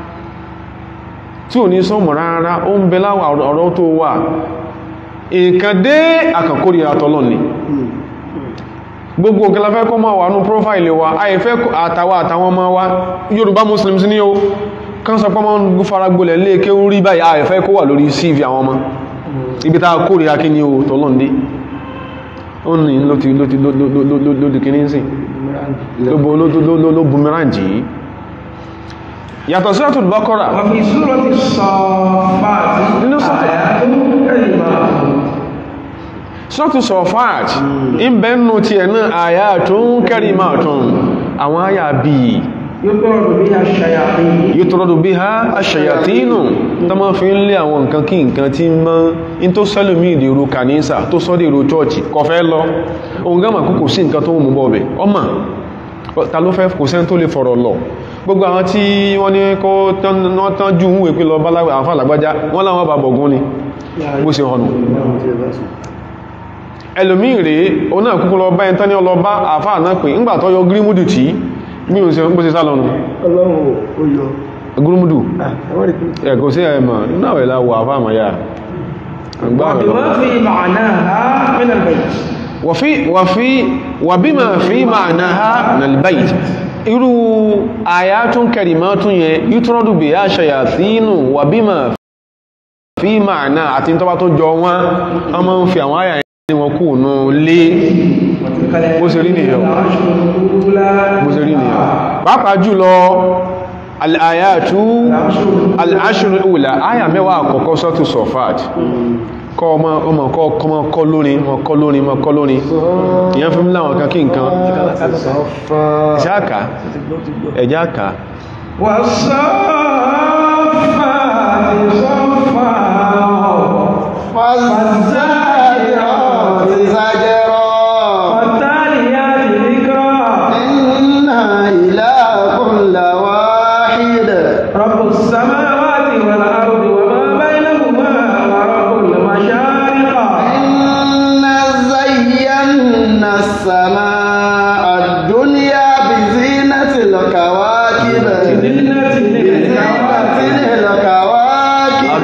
tí ò ní sọ òmọ̀ rárá ó ń bẹ láwà ọ̀rọ̀ tó wà nǹkan dé àkàkórí àtọ́lọ̀ ni gbogbo nǹkan la fẹ́ kọ́ máa wà ní prófáìlì wa àìfẹ́ àtàwà àtàwọn ọmọ wa Yorùbá Muslims ní o kán sọ pọ́mọ́ ń fara gbolẹ̀ lé ké rí báyìí àìfẹ́ kó wà lórí CV àwọn ọmọ ibi tá a kórìíra kí ni o tọ́lọ́ndé ó ní ló ti ló ti ló di kíní sí ló bumerang yìí yàtọ̀ Suratul Baqara وفي سورة الصافات Nínú sọ́tọ̀- آيات كلمات Suratul Safat ń bẹ́ nù tí ẹ̀ náà ayatun karimatun àwọn àyà bíi يطرد بها الشياطين yítorọ́dù bí ha aṣàyàtínù tó máa fi ń lé àwọn nǹkan kí nǹkan tí mọ́ in tó sẹ́lùmí ìdèrò kànísà tó sọ́dì èrò chọ́ọ̀chì kò fẹ́ lọ ohun gámà kú kò sí nǹkan tó mú bọ́ọ̀bẹ̀ ọmọ ta ló fẹ́ kò sẹ́n tó lè fọ̀rọ̀ lọ gbogbo àwọn tí wọ́n ní kó tán jù ń wè pé lọ báláwẹ̀ àwọn alágbájá wọ́n láwọn bá bọ̀gún ni bó ṣe hànù ẹlòmí rèé o náà kúkú lọ bá ẹni tán ní ọlọ́bá àfáà náà pé ńgbà tó yọ gírímùdù tí bí o ṣe bó ṣe sá lọ́nu ọlọ́run ó yọ gírímùdù àwọn ìpín ẹ̀kọ́ sí ẹ̀mọ̀ náà wẹ̀ láwọ̀ àfáàmà yà وبما في معناها من البيت wà bí ma fi ma'naha nalbayt irú ayatun karimatun yẹn yutradu bí a ṣayàtínú wà bí ma fi ma'na àti tọ́bá tó jọ wọn a máa ń fi àwọn àyà ní wọn kú nù lé bó ṣe rí nìyàn bó ṣe rí nìyàn pàápàá jùlọ al'ayatu al'ashirin ula aya mẹ́wàá àkọ́kọ́ sọ́tù sọ̀fàt kọ́ ọmọ ọmọ kọ́ ọmọ kọ́ lórin mọ́ kọ́ lórin mọ́ kọ́ lórin ìyẹn fún láwọn kan kí nǹkan sọ́fà ìṣáàkà ẹ̀jáàkà والصافات صفا فالزاجرات زجرا والتاليات ذكرا إن إلهكم لواحد رب السماوات والأرض وما بينهما ورب المشارق إنا زينا السماء الدنيا بزينة الكواكب زينة بزينة الكواكب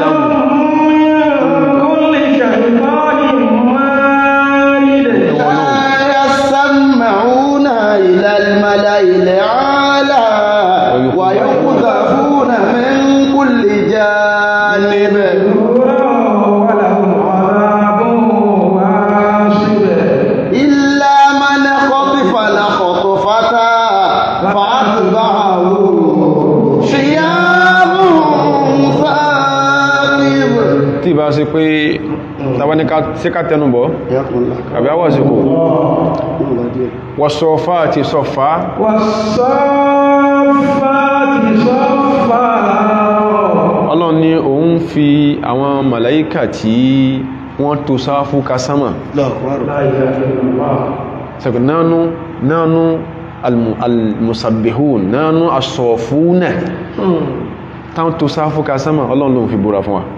كل شيطان مارد لا يسمعون إلى الملأ الأعلى ويقذفون من كل جانب ولهم عذاب واصب إلا من خطف لخطفة فأتبعه شياب ثاقب tí bá ṣe pé tàbáníká sí ká tẹnubọ̀ àbí àwọ̀ àsìkò wọ́sọ̀fà àti sọ̀fà والصافات صفا ọlọ́run ní òun fi àwọn màláíkà tí wọ́n tó sáfú ka sámà لا إله إلا الله sẹ́kù nánú nánú almu- almusabbihun nánú asọ̀fúnà táwọn tó sáfú ka sámà ọlọ́run ló ń fi búra fún wa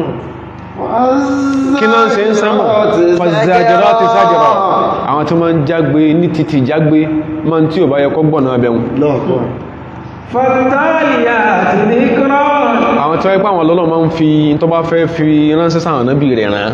kí náà ṣe ń sámà fàzàjọ́rọ́ ti sájọ́rọ́ àwọn tó máa ń jágbe ní títì jágbe máa ń tí ò bá yẹ kọ́ gbọ̀nà abẹ́hùn فالتاليات ذكرا àwọn tí wọ́n pẹ́ àwọn ọlọ́run máa ń fi tó bá fẹ́ fi ránṣẹ́ sáwọn nábì rẹ̀ rán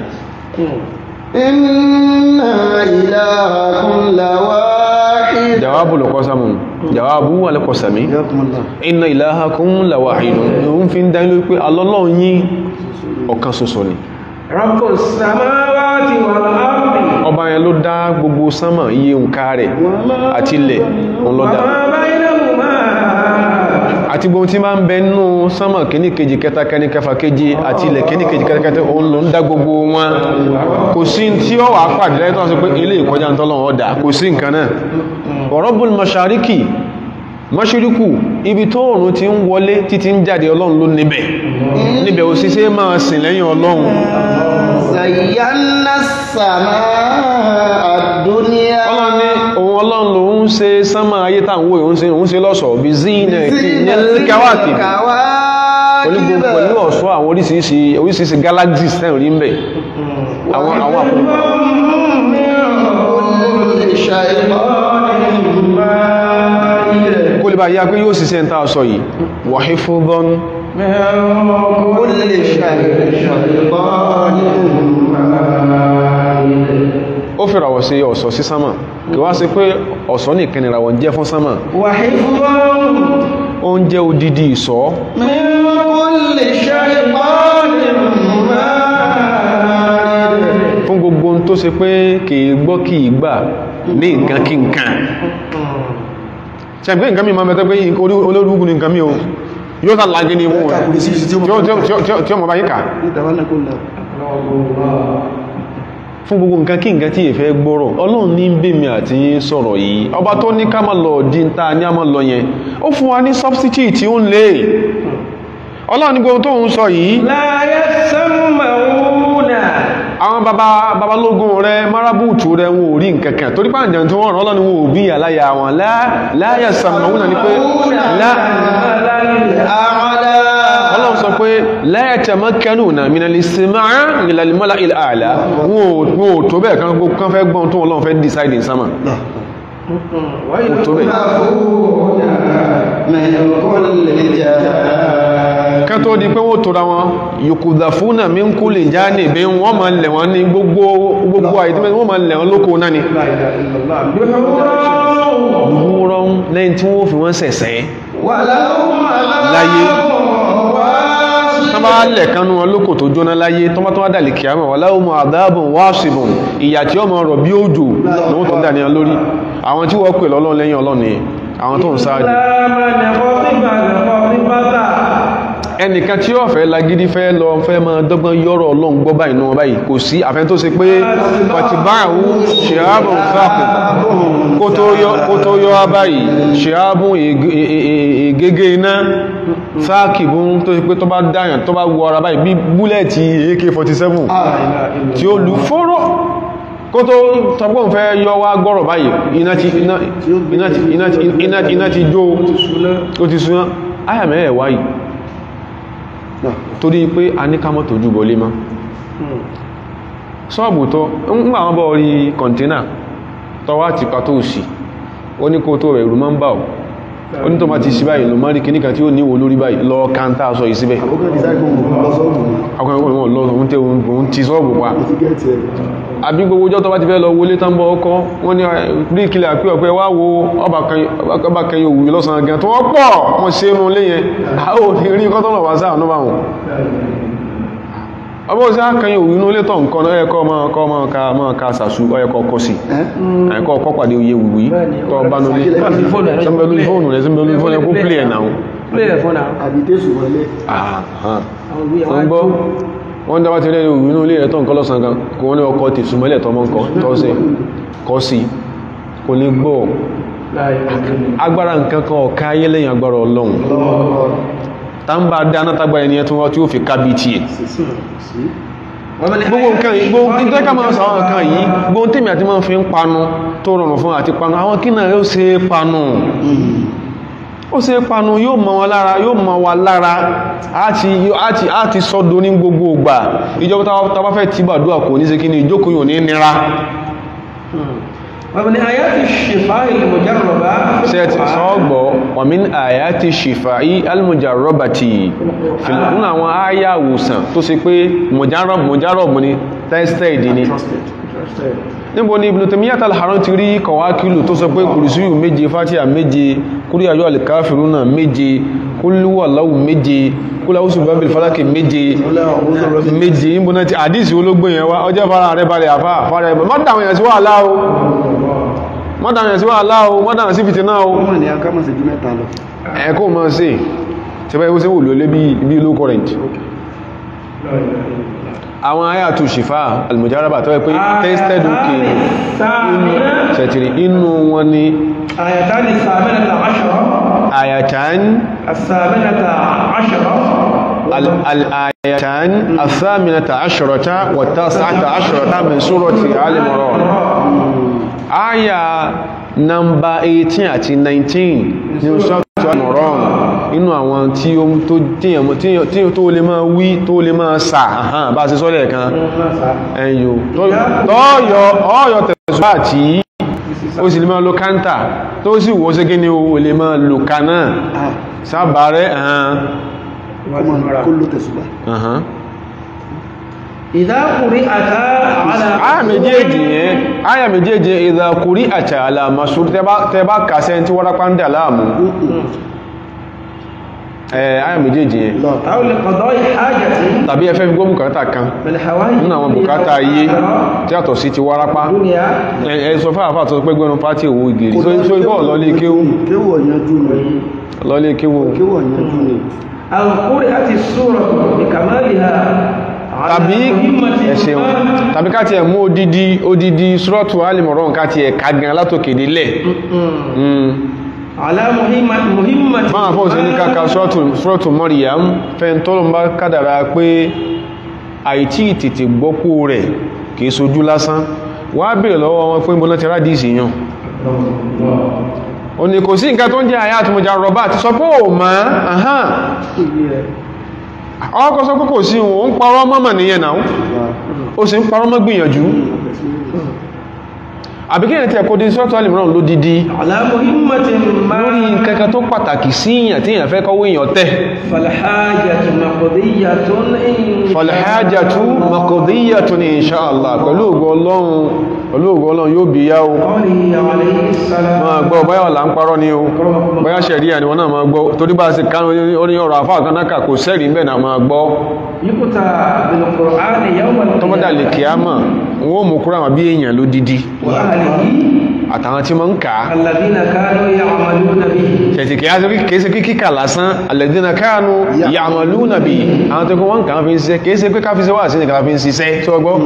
إن إلهكم لواحد jawabu lọ kọsamu jawabu wà lẹ́kọ̀ọ́sàmí inna ilahakum lawahidun òun fi ń dá ilé pé alọ́lọ́run yín ọ̀kan ṣoṣo ni رب السماوات والأرض ọba yẹn ló dá gbogbo sánmà iye nǹka rẹ̀ àti ilẹ̀ òun ló dá وما بينهما àti gbogbo tí máa ń bẹ nínú sánmà kíní kejì kẹta kẹni kẹfà kejì àti ilẹ̀ kíní kejì kẹta kẹta òun ló ń dá gbogbo wọn kò sí tí ó wà pàdé láyé tó wọ́n sọ pé ilé ìkọjá ń tọ́lọ̀ ọ̀dà kò sí nǹkan náà Rabbul mashariki mashiriku ibi tó òrùn ti ń wọlé títí ń jáde ọlọ́run ló níbẹ̀ níbẹ̀ ò sí sí máa sìn lẹ́yìn ọlọ́run زينا السماء الدنيا ọlọ́run ní òun ọlọ́run ló ń ṣe sánmà ayé táwọn òun ṣe òun ṣe lọ́ṣọ̀ọ́ bí zina ti ní káwàkì pẹ̀lú gbogbo pẹ̀lú ọ̀ṣọ́ àwọn oríṣiríṣi oríṣiríṣi galaxies tẹ́ rí ń bẹ̀ àwọn àwọn àpòlọpọ̀ كل شيطان kó lè bá yá pé yóò ṣiṣẹ́ ń tàà sọ yìí wàhí fún dán كل شيطان ó fi ràwọ̀ sí ọ̀ṣọ́ sí sánmà kí wá sí pé ọ̀ṣọ́ nìkan ìràwọ̀ ń jẹ́ fún sánmà وحفظا ó ń jẹ́ odidi ìṣọ́ من كل شيطان مارد fún gbogbo ohun tó ṣe pé kìí gbọ́ kìí gbà ní nǹkan kí nǹkan ṣàgbé nǹkan mi máa mẹ́tẹ́ pé olórúkú ní nǹkan mi o yóò tà lágé ní wọn tí ó mọ̀ bá yíká fún gbogbo nǹkan kí nǹkan tí ìfẹ́ gbọ́rọ̀ ọlọ́run ní ń bèmí àti yín sọ̀rọ̀ yìí ọba tó ní ká máa lọ di ń ta ní a máa lọ yẹn ó fún wa ní substitute tí ó ń lè ọlọ́run ní gbogbo tó ń sọ yìí لا يسمعون àwọn baba babalógun rẹ marabutu rẹ wọn ò rí nkankan torí pàǹjẹ̀ tí wọ́n rán ọlọ́ni wọn ò bí àláyà wọn láyà sàmàwúnà ní pé أعلى ọlọ́run sọ pé láyà tẹ̀mọ́kẹ́nù náà mìíràn lè ṣe máa ìlàlìmọ́lá ilẹ̀ àlá wọn ò tó bẹ́ẹ̀ kan gbogbo kan fẹ́ gbọ́n tó ọlọ́run fẹ́ decide in sama kò tó bẹ́ẹ̀ من كل جهة kan tó di pé wọ́n tóra wọn yòkùdà fúnà mí ń kú lè já ní ìbí wọ́n ma lẹ̀ wọ́n ní gbogbo gbogbo àìdímẹ́ wọ́n ma lẹ̀ wọ́n lóko náà ni لا إله إلا الله دحورا wúrọ́ lẹ́yìn tí wọ́n fi wọ́n sẹ̀sẹ̀ ولهم láyé واصب tán bá lẹ̀ kanú wọn lóko tó jóná láyé tán bá tó wá dàlì kìámọ̀ wà láwọn mọ̀ àdáàbùn wáṣìbùn ìyà tí ó mọ̀ rọ̀ bí òjò lọ́wọ́ tó dà ní wọn lórí àwọn tí wọ́n pè lọ́lọ́run lẹ́yìn ọlọ́run ni àwọn tó ń sáájú لا من خطب الخطبة ẹnìkan tí ó fẹ́ lagidi fẹ́ lọ fẹ́ máa dọ́gbọ́n yọ́rọ̀ ọlọ́run gbọ́ báyìí náà báyìí kò sí àfẹ́ tó ṣe pé pàtìbáàwú ṣeábùn fáàkù kó tó yọ- kó tó yọ wá báyìí ṣeábùn ègégé iná fáàkì bún tó ṣe pé tó bá dáyàn tó bá wọ ara báyìí bí búlẹ̀tì AK-47 tí ó lù fọ́rọ̀ kó tó tọgbọ́n fẹ́ yọ wá gbọ́rọ̀ báyìí iná ti iná iná ti iná ti iná ti iná ti jó ó ti súná ayàmẹ́ ẹ̀ wáyìí torí pé a ní ká mọ́ tójú bọlé mọ́ ṣọ́ọ̀bù tó ń gbà wọ́n bọ́ orí kọ̀ntínà tọwá ti pa tó sì ó ní kó tó rẹ̀ ìrù máa ń bà ọ́ ó ní tó máa ti sí báyìí lọ mọ́rí kìníkà tí ó níwò lórí báyìí lọ káńtà sọ yìí síbẹ̀ akọ̀kọ̀ ìwọ̀n lọ òun tẹ́ òun ti ṣọ́ọ̀bù pa àbí gbogbo ọjọ́ tó bá ti fẹ́ lọ wọlé tán bọ́ ọkọ́ wọ́n ní rí kílẹ̀ àpí ọ̀pẹ́ wá wo ọba kan yóò wù lọ́sàn gan tó wọ́n pọ̀ wọ́n ṣe inú ilé yẹn a ó ní rí kọ́tọ́nà wá sáà náà wọn ọba òsì kan yóò wù inú ilé tọ̀ nǹkan náà ẹ̀kọ́ ọmọ ọkọ̀ ọmọ ká ọmọ ká sàṣù ọyẹ̀kọ́ ọkọ̀ sí ẹ̀kọ́ ọkọ̀ pàdé oyè wùwí tọ́ bá nulẹ̀ sẹ́mbẹ̀ lórí fóònù rẹ̀ sẹ́mbẹ̀ lórí fóònù rẹ̀ kó pìlẹ̀ ẹ̀ náà Play the phone now. àbítẹ́sù wọlé wọ́n gbọ́ wọ́n dábá ti rẹ̀ ìwé inú ilé ẹ̀tọ́ nǹkan lọ́sàn gan kò wọ́n ní ọkọ̀ ti súnmọ́lẹ̀ tọmọ nǹkan tọ́sẹ̀ kọ́ sí kò ní gbọ́ لا إله إلا الله agbára nǹkan kan ọ̀ká ayé lẹ́yìn agbára ọlọ́run tá ń bá dáná tágbára ẹni ẹtún wọ́n tí ó fi kábí tí ẹ̀ gbogbo nǹkan yìí gbogbo tí tẹ́ka máa sọ àwọn nǹkan yìí gbogbo tèmi àti máa fi ń panu tó rọrùn fún àti panu àwọn kí náà yóò ṣe é panu ó ṣe é panu yóò mọ wọn lára yóò mọ wa lára àti àti àti sọ́dọ̀ ní gbogbo ìgbà ìjọba tá bá fẹ́ tí bàdúrà kò ní ṣe kí ni ìjókòó yóò ní nira ومن آيات الشفاء المجربة في ṣe ti القرآن sọ́gbọ̀ wàmín àyàtì ṣìfàí almujarrabati nínú àwọn àyà àwòsàn tó ṣe pé mujarrab ni tested ni níbo ni Ibn Taymiyyah al-Harran ti rí kọwàkílù tó sọ pé kùrìsíyù méje fatiha méje kúrí ayọ́ al-kafiruna méje kúlúwàláwù méje kúláwùsù bábìl falaki méje méje níbo náà ti àdísì ológbò yẹn wá ọjọ́ fara rẹ̀ balẹ̀ àfá fara rẹ̀ mọ́ta àwọn èèyàn sí wà láò mọ́dàmì sí wàhálà o mọ́dàmì sí fìtínà o wọ́n mọ̀ ní akámọ̀ sí ju mẹ́ta lọ ẹ̀kọ́ mọ́ sí ṣẹbẹ́ ìwọ́sẹ̀ wò lólé bí low current àwọn ayàtò ṣìfà almujaraba tó yẹ pé tested okay ṣẹ̀tìrì inú wọn ni آيتان الثامنة عشرة ayatan الثامنة عشرة al- al-ayatan athaminata ashrata wa tas'ata ashrata min surati al-imran aya nọmba 18 àti 19 ní surati al-imran inú àwọn tí ó tó tíyàn tíyàn- tí ó tó lè máa wí tó lè máa sà àhán bá ṣe sọ́lẹ̀ kan ẹ̀yò tọ́yọ ọ̀yọ̀ tẹ̀sùn àti ó sì lè máa lo kántà tó sì wó sí kí ni ó lè máa lo kaná ah sábàárẹ̀ àhán kó mọ̀ kó ló tẹ̀sùbà àhán إذا قرئتا على aya méjèèjì yẹn aya méjèèjì ìdàkùrí àti àlàmà ṣúrú tẹbá kàṣẹ tí wọ́n rápá ń dà láàmú ẹ̀ aya méjèèjì yẹn lọ أو لقضاء حاجة tàbí ẹfẹ́ fi gbọ́ bùkátà kan من حوائج nínú àwọn bùkátà ayé tí àtọ̀ sí ti wárápá الدنيا ẹ ẹ sọ fún àfáà tó pẹ́ gbẹ́nu pátí òwò ìgèrè so ikọ́ lọ́lé kéwú kéwù ọ̀yanjú ni lọ́lé kéwú kéwù ọ̀yanjú ni أو قرئت السورة بكمالها على tàbí مهمة ẹ̀ṣẹ̀ wọn tàbí ká tiẹ̀ mú odidi odidi sọ́ọ̀tù alìmọ̀rán ká tiẹ̀ ká gan látòkè délẹ̀ على مهمة مهمة máa fọ́ sí ní káka sọ́ọ̀tù Maryam fẹ́ntọ́lọ́ bá kádàrá pé àìtí tètè gbọ́kú rẹ̀ kìí sojú lásán wá bèèrè lọ́wọ́ wọn pé mbọ́nà ti rádìsì yàn o ní kò sí nǹkan tó ń jẹ́ àyà àtúmọ̀já rọ̀bá ti sọ pé ò mọ́ ahán ọkọ̀ sọ pé kò sí òun ń parọ́ mọ́mọ̀ nìyẹn náà ó sì ń parọ́ mọ́ gbìyànjú àbíkẹ́yàn tí ẹ̀kọ́ dé sọ́tọ̀ alìmọ̀ràn ló dídí على مهمة ما lórí nǹkankan tó pàtàkì sí ìyàn tí èyàn fẹ́ kọ́wọ́ èyàn tẹ́ فالحاجة مقضية إن falhajjatu maqdiyatun insha Allah pẹ̀lú ògo Ọlọ́run pẹ̀lú ògo Ọlọ́run yóò bí yá o قوله عليه السلام máa gbọ́ báyọ̀ là ń parọ́ ni o báyá ṣẹ̀ríà ni wọ́n náà máa gbọ́ torí bá ṣe kánú orí ọ̀rọ̀ àfáà kanáka kò sẹ́rìí ń bẹ̀ náà máa gbọ́ يقطع بالقرآن يوم tọ́mọ́dà lè kíámà wọ́n mú kúrò àwọn bí èèyàn ló dídí وأهله àtàwọn tí ma ń kà á الذين كانوا يعملون به ṣẹ̀tì kìí ṣe kíkà lásán alladhina kanu ya'maluna bi àwọn tó kún wọ́n kàn fi ń ṣiṣẹ́ kìí ṣe pé ká fi ṣe wà sí nìkan fi ń ṣiṣẹ́ tí ó gbọ́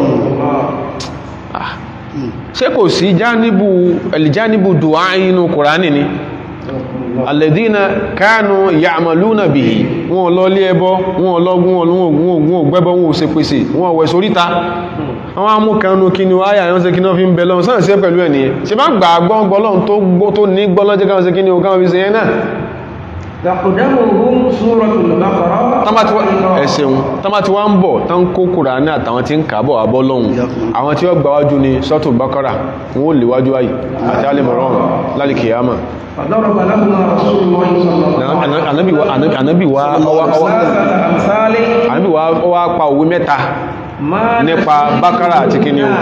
ṣé kò sí jáníbù ẹ̀lìjáníbù dùá inú kùránì ni alladhina kanu ya'maluna bihi wọn lọ lé ẹbọ wọn lọ wọn gbẹ́bọ wọn ò ṣe pèsè wọn wẹ̀ sóríta àwọn amúkanu kí ni wáyà yọ́n ṣe kí ní wọ́n fi ń bẹ lọ́wọ́ sáà sí pẹ̀lú ẹ̀ nìyẹn ṣe bá gbà gbọ́n gbọ́lọ́n tó gbó tó ní gbọ́lọ́jẹ́ káwọn ṣe kí ni o káwọn fi ṣe yẹn náà تقدمهم سورة البقرة ẹ̀ṣẹ̀un tọ́mà tí wọ́n ń bọ̀ tán kó Kùránì àtàwọn tí ń kàbọ̀ àbọ́ lọ́hun àwọn tí ó gbà wájú ni sọ́tù Bákárà wọ́n ó lè wájú ayì àti alìmọ̀rán lálìkìyàmà فضرب لهم رسول الله صلى الله عليه وسلم ànábì wa ànábì wa ọwá- ọwá- ثلاثة أمثال ànábì wa ọwá pa òwe mẹ́ta ما nípa Bákárà àti kíni o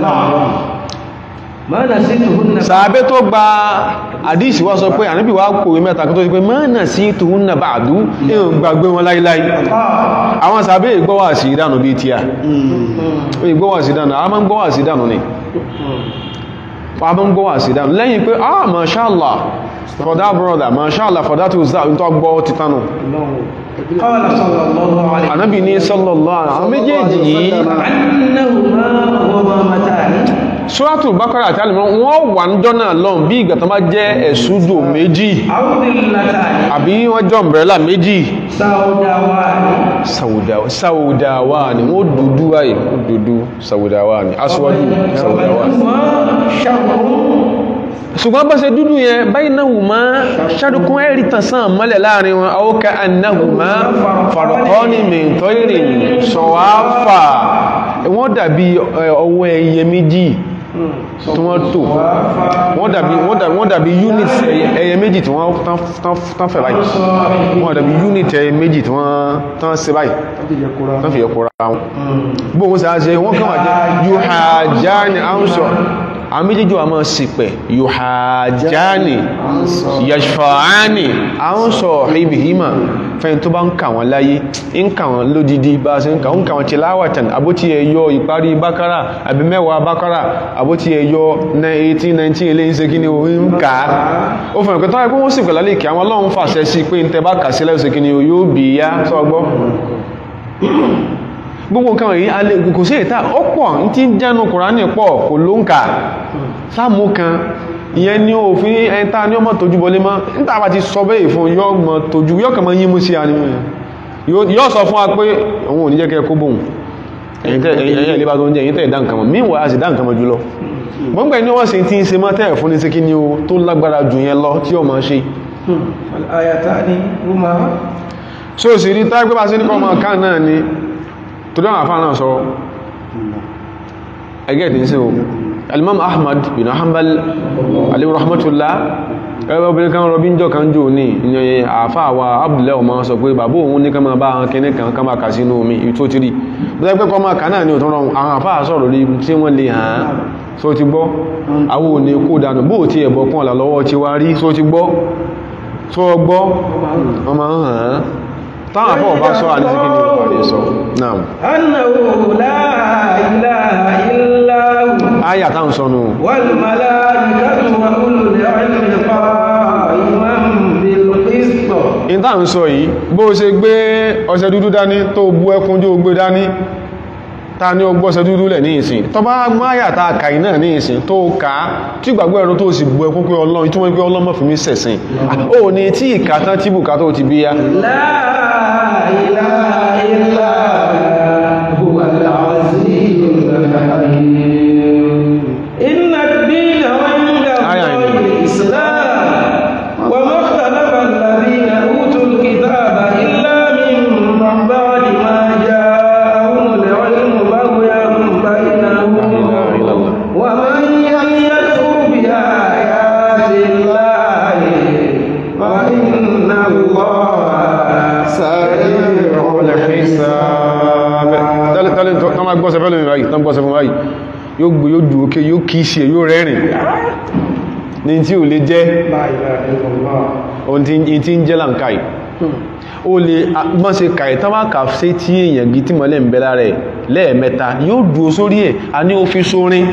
ما نسيتهن sàábé tó gba àdíṣì wá sọ pé ànábì wa kòwé mẹ́ta kó tó ti pé mọ́nà sí tòun nà bá àdú èèyàn gbàgbé wọn láíláí àwọn sàábé ìgbọ́wà sí ìdánù bíi tíà ìgbọ́wà sí ìdánù àwọn máa ń gbọ́wà sí ìdánù ni wọ́n máa ń gbọ́wà sí ìdánù lẹ́yìn pé ah mashallah for that brother mashallah for that was that tó gbọ́ titanu قال صلى الله عليه وسلم ànábì ní sallallahu alaihi àwọn méjèèjì yìí أنهما غمامتان Suratul Baqara àti Al-Imran wọ́n wà ń jọ́nà lọ́n bí ìgbà tó bá jẹ́ ẹ̀sùdò méjì أو ظلتان àbí wọ́n jọ umbrella méjì سوداوان Sauda- Saudawa ni wọ́n dúdú ayé wọ́n dúdú Saudawa ni aṣíwájú Saudawa ni وبينهما شر ṣùgbọ́n bá ṣe dúdú yẹn baynahuma ṣàdùkún ẹ̀rí tànsán mọ́lẹ̀ láàrin wọn aw ka'annahuma farqani min tayrin sawafa wọ́n dàbí ẹ, ọwọ́ ẹyẹ méjì tí wọ́n tò wọ́n dàbí wọ́n dàbí wọ́n dàbí unit ẹyẹ- ẹyẹ méjì tí wọ́n tán- tán- tán fẹ̀ báyìí wọ́n dàbí unit ẹyẹ méjì tí wọ́n tán ṣe báyìí tán fi yẹ kóra wọn bóhun sáà ṣe wọ́n kàn wà jẹ́ yuhajjani ansọ àwọn méjèèjì wà máa ṣìpẹ̀ yuhajjani yashfa'ani àwọn sọ ibihima fẹ́yìn tó bá ń kà wọ́n láyé ń kà wọ́n lódìdí bá ṣe ń kà ń kà wọ́n tilawatan àbótí ẹ̀yọ ìparí bákárà àbí mẹ́wàá bákárà àbótí ẹ̀yọ 18 19 ilé ìṣe kí ni o ń kà á ó fẹ́ràn pé tọ́wọ́ pé wọ́n sì pẹ̀lá lè kí àwọn ọlọ́run fàṣẹ sí pé ń tẹ bá kà sílẹ̀ ìṣe kí ni o yóò bì í yá sọ́gbọ́ gbogbo nǹkan wọ̀nyí alẹ́ kò sí ìta ó pọ̀ ní tí ń jẹ́nu kùránì pọ̀ kò ló ń kà sáàmù kan ìyẹn ni òfin ẹta ní ọmọ tójú bọlé mọ́ níta bá ti sọ bẹ́ẹ̀ fún yọ́ mọ́ tójú yọ́ kàn mọ́ yí mú sí àníwọ̀n yọ́ sọ fún wa pé òun ò ní jẹ́ kẹ́ kó bóun ẹ̀yìn ìlébà tó ń jẹ́ ẹ̀yìn tẹ́ ìdá nǹkan mọ́ míwàá a sì dá nǹkan mọ́ jùlọ gbọ́ngbẹ̀ ní wọ́n sì ti ń ṣe mọ́ tẹ́ẹ̀ fún ní sí kí ni o tó lágbára jù yẹn lọ tí ó máa ṣe ayatani huma so sì rí tágbé bá sí ní kọ́ máa ká náà ni tó dáwọn àfáà náà sọ ẹgẹ́ ìdí sí o alimam ahmad bin hanbal alayhi rahmatullah ẹgbẹ́ obìnrin kan rọbí jọ kan jò ní ìyẹn àfáà wa abdullahi ọmọ sọ pé bàbá òun ní ká máa bá àwọn kẹ́ní kan ká máa kà sínú omi tó ti rí bí ẹgbẹ́ kọ́ máa kà náà ní òtún rọrùn àwọn àfáà sọ̀rọ̀ rí tí wọ́n lè hàn án so ti gbọ́ àwọn òní kó dànù bó ti ẹ̀bọ̀ kún ọ̀là lọ́wọ́ ti wá rí so ti gbọ́ so gbọ́ ọmọ hàn án táwọn àfọ́ ọba sọ àdísí kí ni ó parí sọ náà annahu la ilaha illa hu áyà táwọn sọnù wal malaikatu wa ulul ilmi qa'iman bil qist in táwọn sọ yìí bó ṣe gbé ọṣẹ dúdú dání tó bú ẹkún jó gbé dání ta ní ọgbọ́ ọṣẹ dúdú lẹ̀ ní ìsìn tó bá máyà ta kàí náà ní ìsìn tó ká tí gbàgbọ́ ẹ̀rọ tó sì bú ẹkún pé ọlọ́run tí wọ́n pé ọlọ́mọ fi mí sẹ̀sìn ó ní tí ìkàtán tí bùkátà ó ti bí ya la ilaha illa huwa al-azizul hakim inna ad-dina 'inda Aya Allahi ini. al-islam wa ma ikhtalafa alladhina utul kitaba illa min ba'di ma ja'ahumul 'ilmu baghyan bainahum ومن يكفر بآيات الله فإن الله سريع الحساب tẹ́lẹ̀ tẹ́lẹ̀ tó máa gbọ́sẹ̀ fẹ́ lómi báyìí tán gbọ́sẹ̀ fún báyìí yóò gbé yóò dù ókè yóò kìí sí ẹ̀ yóò rẹ́rìn ní tí ò lè jẹ́ لا إله إلا الله ohun tí tí ń jẹ́ lànkáì ó lè mọ́ sí kàì tán bá kà sí tí èèyàn gí tí mọ́lẹ̀ ń bẹ lára ẹ̀ lẹ́ẹ̀mẹ́ta yóò dúó sórí ẹ̀ a ní ó fi sórin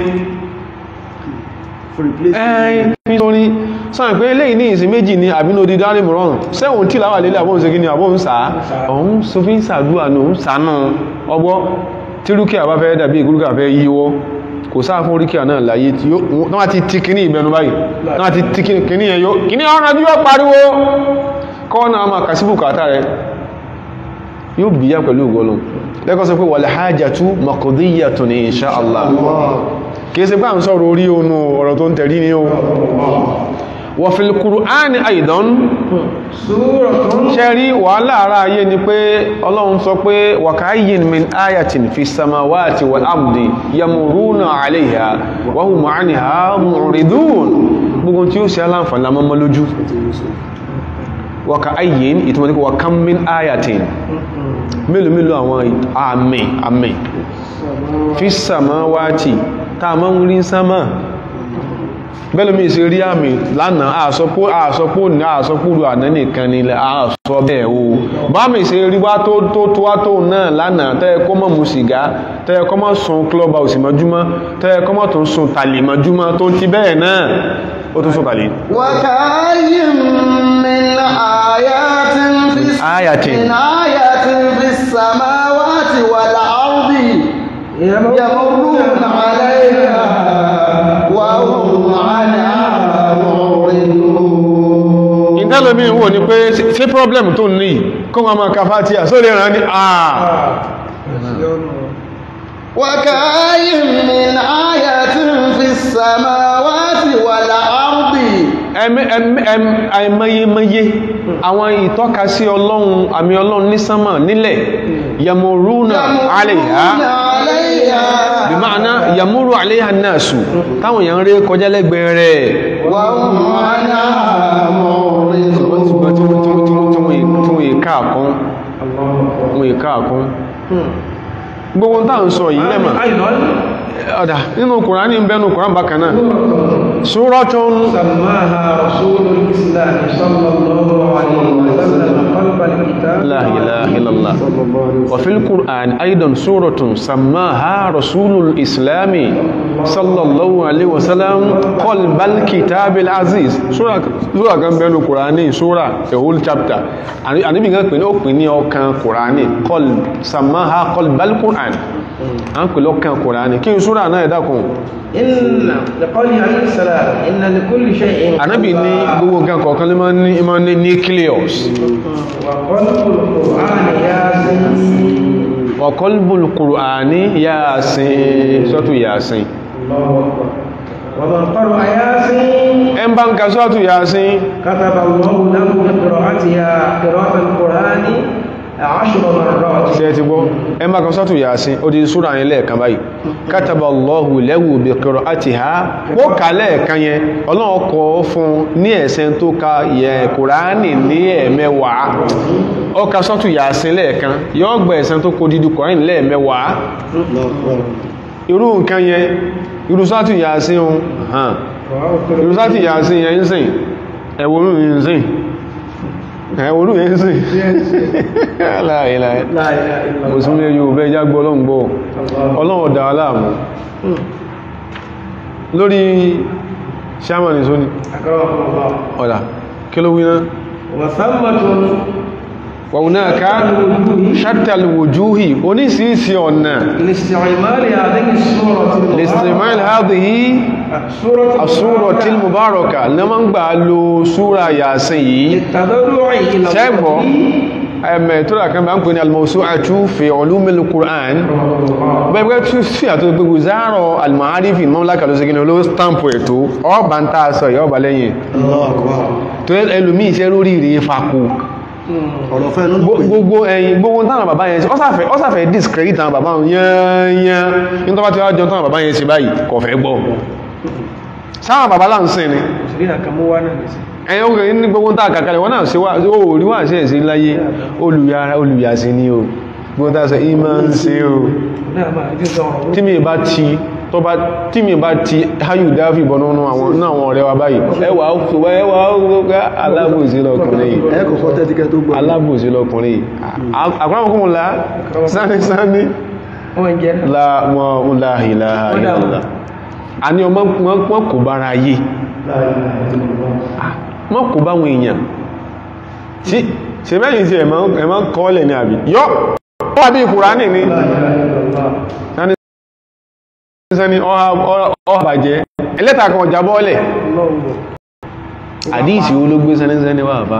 for replacement ẹ̀ẹ́n fi sórin sáàrùn pé eléyìí ní ìsìn méjì ní àbínódí dárí mìíràn sẹ́wọ̀n tí láwà lélẹ̀ àbóhùn sí kí ni àbóhùn sáà ọ̀hún sófin sàdúà ní òun sànú ọgbọ́ tí rúkìá bá fẹ́ dàbí ìkúrúkà fẹ́ yíwọ́ kò sáà fún rúkìá náà láyé tí ó náà ti ti kíní ìbẹnu báyìí náà ti ti kíní ẹ̀yọ́ kíní ọ̀rọ̀ bí wọ́n pariwo kọ́ náà máa kàsíbù kàtà rẹ̀ yóò bíyà pẹ̀lú ìgbọ́lù lẹ́kọ́ sọ pé wal hajatu maqdiyatun insha Allah kìí ṣe pé à ń sọ̀rọ̀ orí onú ọ̀rọ̀ tó ń tẹ̀rí ní o wa fil Qur'ani aidan سورة ṣe rí wàhálà ara ayé ni pé ọlọ́run sọ pé wa ka'ayyin min ayatin fi samawati wal ardi yamuruna 'alayha wa hum 'anha mu'ridun gbogbo tí ó ṣe aláǹfààní lámọ́mọ́ lójú wa ka'ayyin ìtumọ̀ ní wa kam min ayatin mélòó mélòó àwọn àmì àmì fi samawati tá a máa ń rí sámà bẹ́lómi ṣe rí àmì lánàá àsọpó àsọpó ní àsọpúrú àná nìkan ni àsọ bẹ́ẹ̀ o bá mi ṣe rí wá tó tó tó wá tó náà lánàá tẹ́ kọ́ mọ́ mu sìgá tẹ́ kọ́ mọ́ sun club house mọ́júmọ́ tẹ́ kọ́ mọ́ tó ń sun tàlè mọ́júmọ́ tó ti bẹ́ẹ̀ náà ó tún sun tàlè وكأي من آيات في آية. من آية في السماوات والأرض يمرون عليها وهم عنها معرضون ìtẹ́lómi wò ní pé ṣé problem tó ní kó wọn máa ka Fátíhà sórí ẹ̀ràn ní àà وكأي من آية في السماوات والأرض ẹmẹ- ẹmẹ- ẹm- àìmọyemọye àwọn ìtọ́kasí ọlọ́run àmì ọlọ́run ní sánmà nílẹ̀ yamuruna alayha يمرون عليها bí máa yamuru alayha nasu táwọn èèyàn rí kọjá lẹ́gbẹ̀ẹ́ rẹ̀ وهم عنها معرضون ṣùgbọ́n tí wọ́n tí wọ́n tí wọ́n tí wọ́n tí wọ́n yìí káàkún wọ́n yìí káàkún gbogbo tá à ń sọ yìí lẹ́mà أيضا ọ̀dà nínú kùránì ń bẹ́nu kùrán bákan náà súrọ́tún سماها رسول الإسلام صلى الله عليه وسلم قلب الكتاب la ilaha illallah wa fil qur'an aidan suratun sammaha rasulul islami sallallahu alaihi wasallam qalbal kitabil aziz sura sura kan bẹ́nu kùránì sura a whole chapter àníbì kan pè ní ó pè ní ọkàn kùránì qalb sammaha qalbal qur'an a ń pè lọ́kàn kùránì kí n sura náà ẹ̀dàkùn إن لقوله عليه السلام إن لكل شيء ànábì ní gbogbo nǹkan kọ̀ọ̀kan ló máa ń ní ìmọ̀ ní nucleus وقلب القرآن ياسين wa qalbul qur'ani yasin sọ́tù yasin الله أكبر ومن قرأ ياسين ẹn bá ń ka sọ́tù yasin كتب الله له بقراءتها قراءة القرآن عشر مرات ṣe ti gbọ́ ẹn bá ka sọ́tù yasin ó di súra yẹn lẹ́ẹ̀kan báyìí kataballahu lahu bi qira'atiha ó kà lẹ́ẹ̀kan yẹn ọlọ́run kọ fún ní ẹ̀sẹ̀ tó ka yẹ kùránì ní ẹ̀mẹ́wàá ó ka sọ́tù yasin lẹ́ẹ̀kan yóò gbẹ̀ ẹ̀sẹ̀ tó kó dídú kùránì lẹ́ẹ̀mẹ́wàá irú nǹkan yẹn irú sọ́tù yasin ohun hàn irú sọ́tù yasin yẹn ń sìn ẹ̀wọ̀rú yẹn ń sìn ẹ̀wọ̀rú yẹn ń sìn láàrínláà لا إله إلا الله mùsùlùmí yóò bẹ́ jágbọ́ ọlọ́ngbọ́ ọlọ́run ọ̀dá aláàmù lórí sàmàní sóní أكرمكم الله ọ̀dá kí ló wíná وثمة wọ̀nà ká ṣàtàlùwòjúhì onísìísì ọ̀nà لاستعمال هذه السورة lèsìmáìl hádìí سورة asúrọ̀ tí mubaraka na ma ń gbà lo súra yàsìn yìí للتضرع إلى ṣẹ́gbọ́ الله ẹ̀mẹ̀ tó rà kan bá ń pè ní al-mawsu'atu fi ulumil Qur'an bẹ́ẹ̀ tí sí àtò gbogbo záàrọ̀ al-ma'arifi mamlaka ló sígínà ló stampo ètò ọba ń tàà sọ ìyọ́ba lẹ́yìn tó ẹlùmí iṣẹ́ lórí rí fàkó ọ̀rọ̀ fẹ́ nínú pé gbogbo ẹ̀yìn gbogbo táwọn bàbá yẹn sí ọ́sàfẹ́ ọ́sàfẹ́ discredit àwọn bàbá yẹnyẹn ní tó bá ti wá jọ táwọn bàbá yẹn sí báyìí kò fẹ́ gbọ́ sáwọn bàbá láǹsìn ni سيدنا كموانا نسي ẹ̀yìn ogun ní gbogbo tàà kàkàlẹ̀ wọ́n náà ṣe wá orí wà sí ẹ̀sí láyé olùyára olùyàsí ní o gbogbo tàà sọ ìmọ̀ ń ṣe o نعم هذه الزهرة tí mi bá ti tó bá tí mi bá ti háyù dáfì bọ̀ nínú àwọn náà àwọn ọ̀rẹ́ wa báyìí ẹwà òkúwà ẹwà òkúwà alábòsí lọkùnrin yìí ẹ kọ̀kọ́ tẹ́tíkẹ́ tó gbọ́ alábòsí lọkùnrin yìí àkọ́nàmọ́kùnmùlá sáni sáni وين جاء láàmọ́ láàhìláà ìlàlá a ní ọmọ wọn kò bára yìí لا إله إلا الله wọ́n kò bá wọn èèyàn tí ṣe mẹ́yìn tí ẹ̀mọ́ kọ́ọ̀lẹ̀ ní àbí yọ́ wà bí Kùránì ní لا إله إلا الله sani sani ọ̀hàbàjẹ́ ẹlẹ́ta kan ọjà bọ́ọ̀lẹ̀ الله àdíìsì olóògbé sani sani wà bá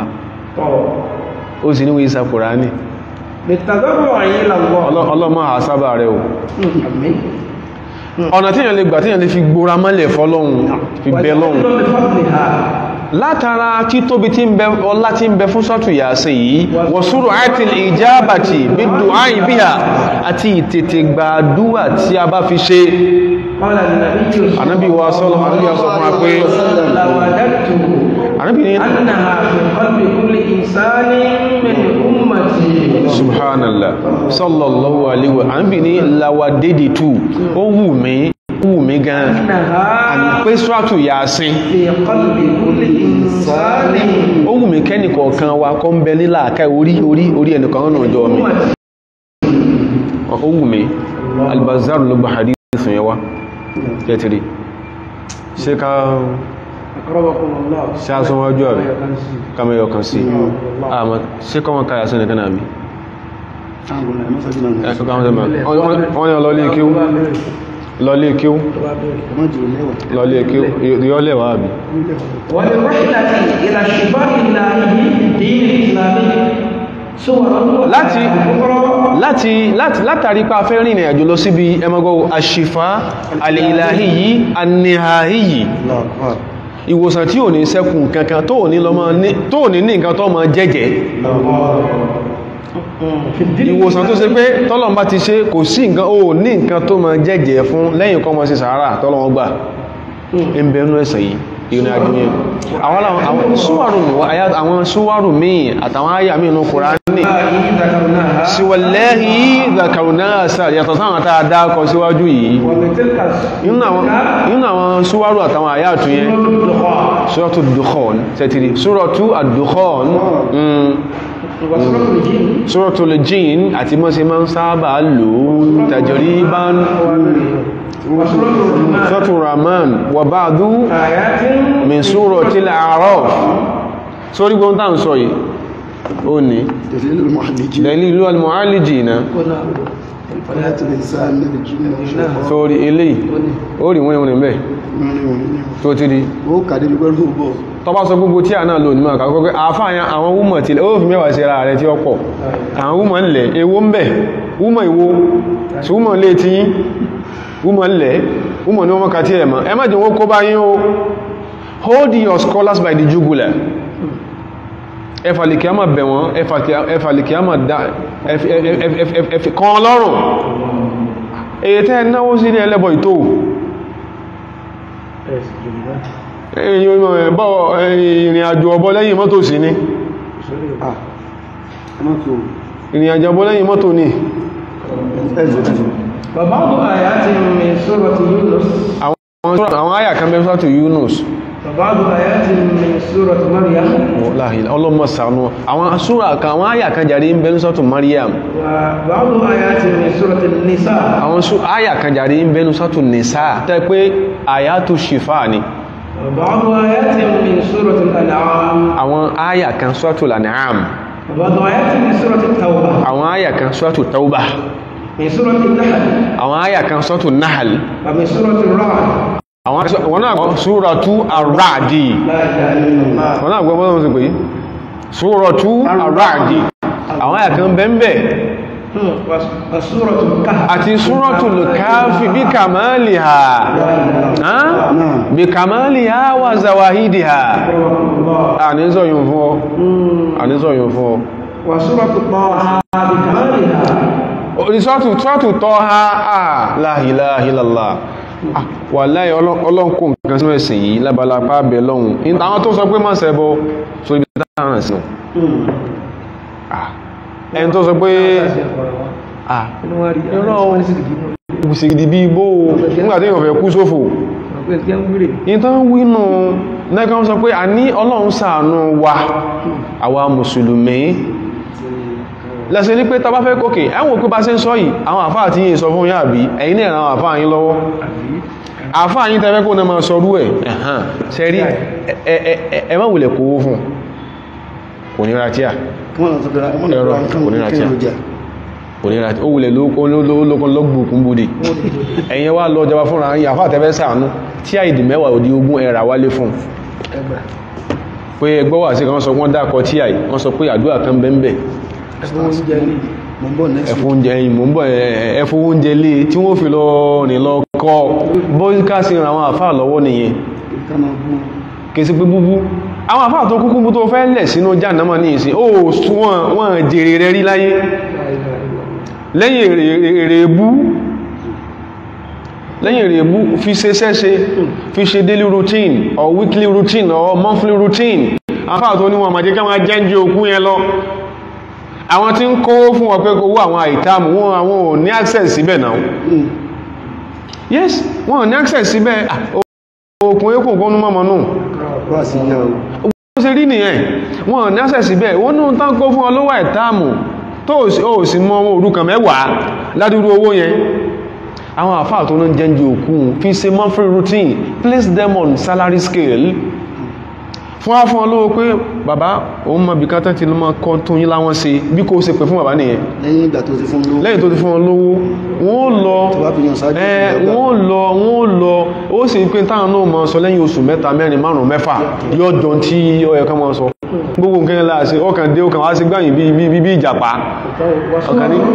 طبعا ó sì níwé isa Kùránì للتضرع إلى الله ọlọ́mọ àsábà rẹ̀ o آمين ọ̀nà tí yàn lè gbà tí yàn lè fi gbóra mọ́lẹ̀ fọ́lọ́hun fi bẹ lọ́hun وتحل بفضلها látara títóbi tí ń bẹ ọlá tí ń bẹ fún sọ́tù yàásìn yìí wọ̀súrò àti ìjábàtì bí dùn bíhà àti ìtètè gbàdúwà tí a bá fi ṣe قال النبي anábí wa sọ́lọ́ anábí wa sọ fún wa pé لوددته anábí ní أنها في قلب كل إنسان من أمتي subhanallah sallallahu alaihi wa anábí ní lawadédì tù ó wù mí ó wù mí gan àní أنها pé sọ́tù yàásìn في قلب كل إنسان ó wù mí kẹ́nì kọ̀ọ̀kan wa kọ́ ń bẹ nílà àká orí orí orí ẹnìkan náà jọ mi أمتي ó wù mí albazar ló gba hadith yẹn wá kẹtìrì ṣe ká أكرمكم الله ṣáṣọ́wọ́jú àbí kàmẹ́yọ kan sí àmà ṣe kọ́ wọn káyà sí nìkan àbí àwọn ọ̀rẹ́ mọ́sájú náà ẹ̀kọ́ káwọn sẹ́mà wọ́n ni lọlé kíw lọlé kíw ọmọ jù lẹ́wà lọlé kíw yọ lẹ́wà àbí وللرحلة إلى الشباب الإلهي في الدين الإسلامي صور láti أخرى láti láti látàrí pa fẹ́ rìnrìn àjò lọ síbi ẹmọgọ́ àṣìfà alìláhì yìí anìhàhì yìí lọ́kọ̀ ìwòsàn tí ò ní sẹ́kùn kankan tó ò ní lọ́mọ ní tó ò ní ní nǹkan tó mọ jẹ́jẹ́ في الدين ìwòsàn tó ṣe pé tọ́lọ́n bá ti ṣe kò sí nǹkan ó ní nǹkan tó mọ jẹ́jẹ́ fún lẹ́yìn kọ́ mọ sí sàárà tọ́lọ́wọ́n gbà ń bẹ nú ẹ̀sẹ̀ yìí ìrìn àjò yẹn àwọn aláwọ̀ àwọn súwárù àyà àwọn súwárù míì àtàwọn àyà míì nù Kùránì الله ذكرناها síwọ̀lẹ́hì zakarunasa yàtọ̀ sáwọn tàà dákọ síwájú yìí وبتلك nínú àwọn nínú àwọn súwárù àtàwọn àyàtù yẹn سورة الدخان suratu dukhon tẹ́tìrì suratu ad-dukhon mm, وسورة الجن suratu al-jin àti mọ́ sí máa ń sábà lò tajriban وسورة الرحمن suratu rahman wa ba'du آيات min surati al-a'raf sórí gbọ́n tàà ń sọ yìí ó ní دليل المحلجين dalilu al-mu'allijina فلا الإنسان من الجن والشيطان sórí eléyìí ó rí wọ́n ìwọ̀n bẹ́ẹ̀ tó ti rí ó kàdé bí pẹ́lú bọ̀ tọba sọ gbogbo tí a náà lò nímọ̀ àkàkọ́ pé àfáàyàn àwọn wúmọ̀ tí ó fi mẹ́wàá sí ara rẹ̀ tí ó pọ̀ àwọn wúmọ̀ ń lẹ̀ ewó ń bẹ̀ wúmọ̀ ìwó tí wúmọ̀ lè tí wúmọ̀ ń lẹ̀ wúmọ̀ ní wọ́n kà tí ẹ̀mọ̀ ẹ má jẹ́ wọ́n kó bá yín o hold your scholars by the jugular ẹfàlìkì àmà bẹ̀ wọ́n ẹfàlìkì àmà dá ẹfì kan lọ́rùn èyí tẹ́ náwó sí ní ẹlẹ́bọ̀ ìtò èyí bọ́ ìrìn àjò ọbọ lẹ́yìn mọ́tò sí ní ah ẹ má tó ìrìn àjò ọbọ lẹ́yìn mọ́tò ní ẹ̀zẹ̀ وبعض آيات من سورة يونس àwọn àyà kan bẹ́ sọ́tò Yunus وبعض آيات من سورة مريم láàrín ọlọ́mọ sàánú àwọn súra kan àwọn àyà kan jàrí ń bẹ́ sọ́tò Maryam وبعض آيات من سورة النساء àwọn sú- àyà kan jàrí ń bẹ́ sọ́tò Nisa tẹ́ pé àyàtò ṣìfà ni وبعض آيات من سورة الأنعام àwọn àyà kan sọ́tò Lan'am وبعض آيات من سورة التوبة àwọn àyà kan sọ́tò Tauba من سورة النحل àwọn àyà kan sọ́tò Nahl ومن سورة الرعد àwọn wọn náà gbọ́ súratu Ar-Ra'di لا إله إلا الله wọn náà gbọ́ mọ́sán sí pé súratu Ar-Ra'di àwọn àyà kan bẹ́ẹ̀ هم. وس- وسورة الكهف àti súratul Kahfi bí kàmáàlìhà bí kàmáàlìhà wà zawahidìhà àníṣọ́yún fún ọ àníṣọ́yún fún ọ وسورة طه بكمالها orísọ́tù tọ́tù tọ́ ha àà la ilaha illallah Ah, wallahi ọlọ́nkò nǹkan sí mẹ́sìn yìí lábalápá bẹ̀ lọ́hun In- àwọn tó sọ pé má ṣẹbọ so ibi táwọn sí Ah, ẹni tó sọ pé ah irọ́ òsìgìdì bí ibó nígbàtí èèyàn fẹ́ kú sófò in tó ń wínú nẹ́kan sọ pé a ní ọlọ́run ṣàánú wa àwa mùsùlùmí lẹ́sẹ̀ ní pé tàbá fẹ́ kókè ẹwọ̀n pé bá ṣe ń sọ yìí àwọn àfáà tí yìí sọ fún yà bí ẹ̀yin náà àwọn àfáà yín lọ́wọ́ àfáà yín tẹ́fẹ́ kó náà máa sọ rú ẹ̀ ẹ̀hàn ṣe rí ẹ má wulẹ̀ kówó fún kò ní ra tíà wọ́n lọ sọ́dọ̀ wọ́n lọ Ẹ̀rọ, sọ́dọ̀ kò ní ra kí tíà. ló jẹ́ kò ní ra tíà ó wulẹ̀ lókun lọ́gbùkún búdì ẹ̀yin wá lọ jọba fúnra yín àfáà tẹ́fẹ́ sàánú tí àìdì mẹ́wàá òdi ogún ẹ̀rà wálé fún pé ẹgbọ́ wà sí kan sọ wọ́n dákọ tí àì wọ́n sọ pé àdúrà kan bẹ́ẹ̀ mo ń bọ̀ next week ẹ̀fún oúnjẹ ẹ̀yìn mò ń bọ̀ ẹ̀fún oúnjẹ lé tí wọ́n fi lọ rìn lọ kọ́ bóyíká sí àwọn àfáà lọ́wọ́ nìyẹn ká máa bú kèsí pé búbú àwọn àfáà tó kúkú tó fẹ́ lẹ̀ sínú jàǹdámà ní ìsìn ó wọ́n wọ́n jèrè rẹ̀ rí láyé lẹ́yìn èrè- èrè ebú lẹ́yìn èrè ebú fi ṣe ṣẹ́ṣe fi ṣe daily routine or weekly routine or monthly routine àfáà tó ní wọn àmàjẹ́ káwọn jẹ́ǹjẹ́ òkú yẹn lọ àwọn tí ń kówó fún wọn pé owó àwọn àìtàmù wọn àwọn ò ní access síbẹ̀ náà yes wọn ò ní access síbẹ̀ Ah, òkun ekùn kọ́nú mọ́mọ́ náà wá sí yá o ó ṣe rí nìyẹn wọn ò ní access síbẹ̀ wọ́n ní tán kó fún ọlọ́wọ́ àìtàmù tó ò sí- ó sì mọ́ owó òrukàn mẹ́wàá ládúrú owó yẹn àwọn àfáà tó ń jẹ́njú òkú fi ṣe monthly routine place them on salary scale fún wá fún ọlọ́wọ́ pé bàbá òun mọ̀ bí kátà ti lọ mọ́ kọ́ tó yín láwọn ṣe bí kò ṣe pè fún bàbá nìyẹn lẹ́yìn ìgbà tó ti fún lówó lẹ́yìn tó ti fún wọn lówó wọ́n lọ Tó bá fi yàn ṣáájú ẹ ìgbà. wọ́n lọ wọ́n lọ ó sì ń pín táwọn náà mọ́ sọ lẹ́yìn oṣù mẹ́ta mẹ́rin márùn mẹ́fà yóò jọ tí ó yẹ ká mọ́ sọ gbogbo nǹkan yẹn láàṣẹ ọkàn dé ọkàn wá sí gbáyìn bí bí bí ìjàpá ọkàn ní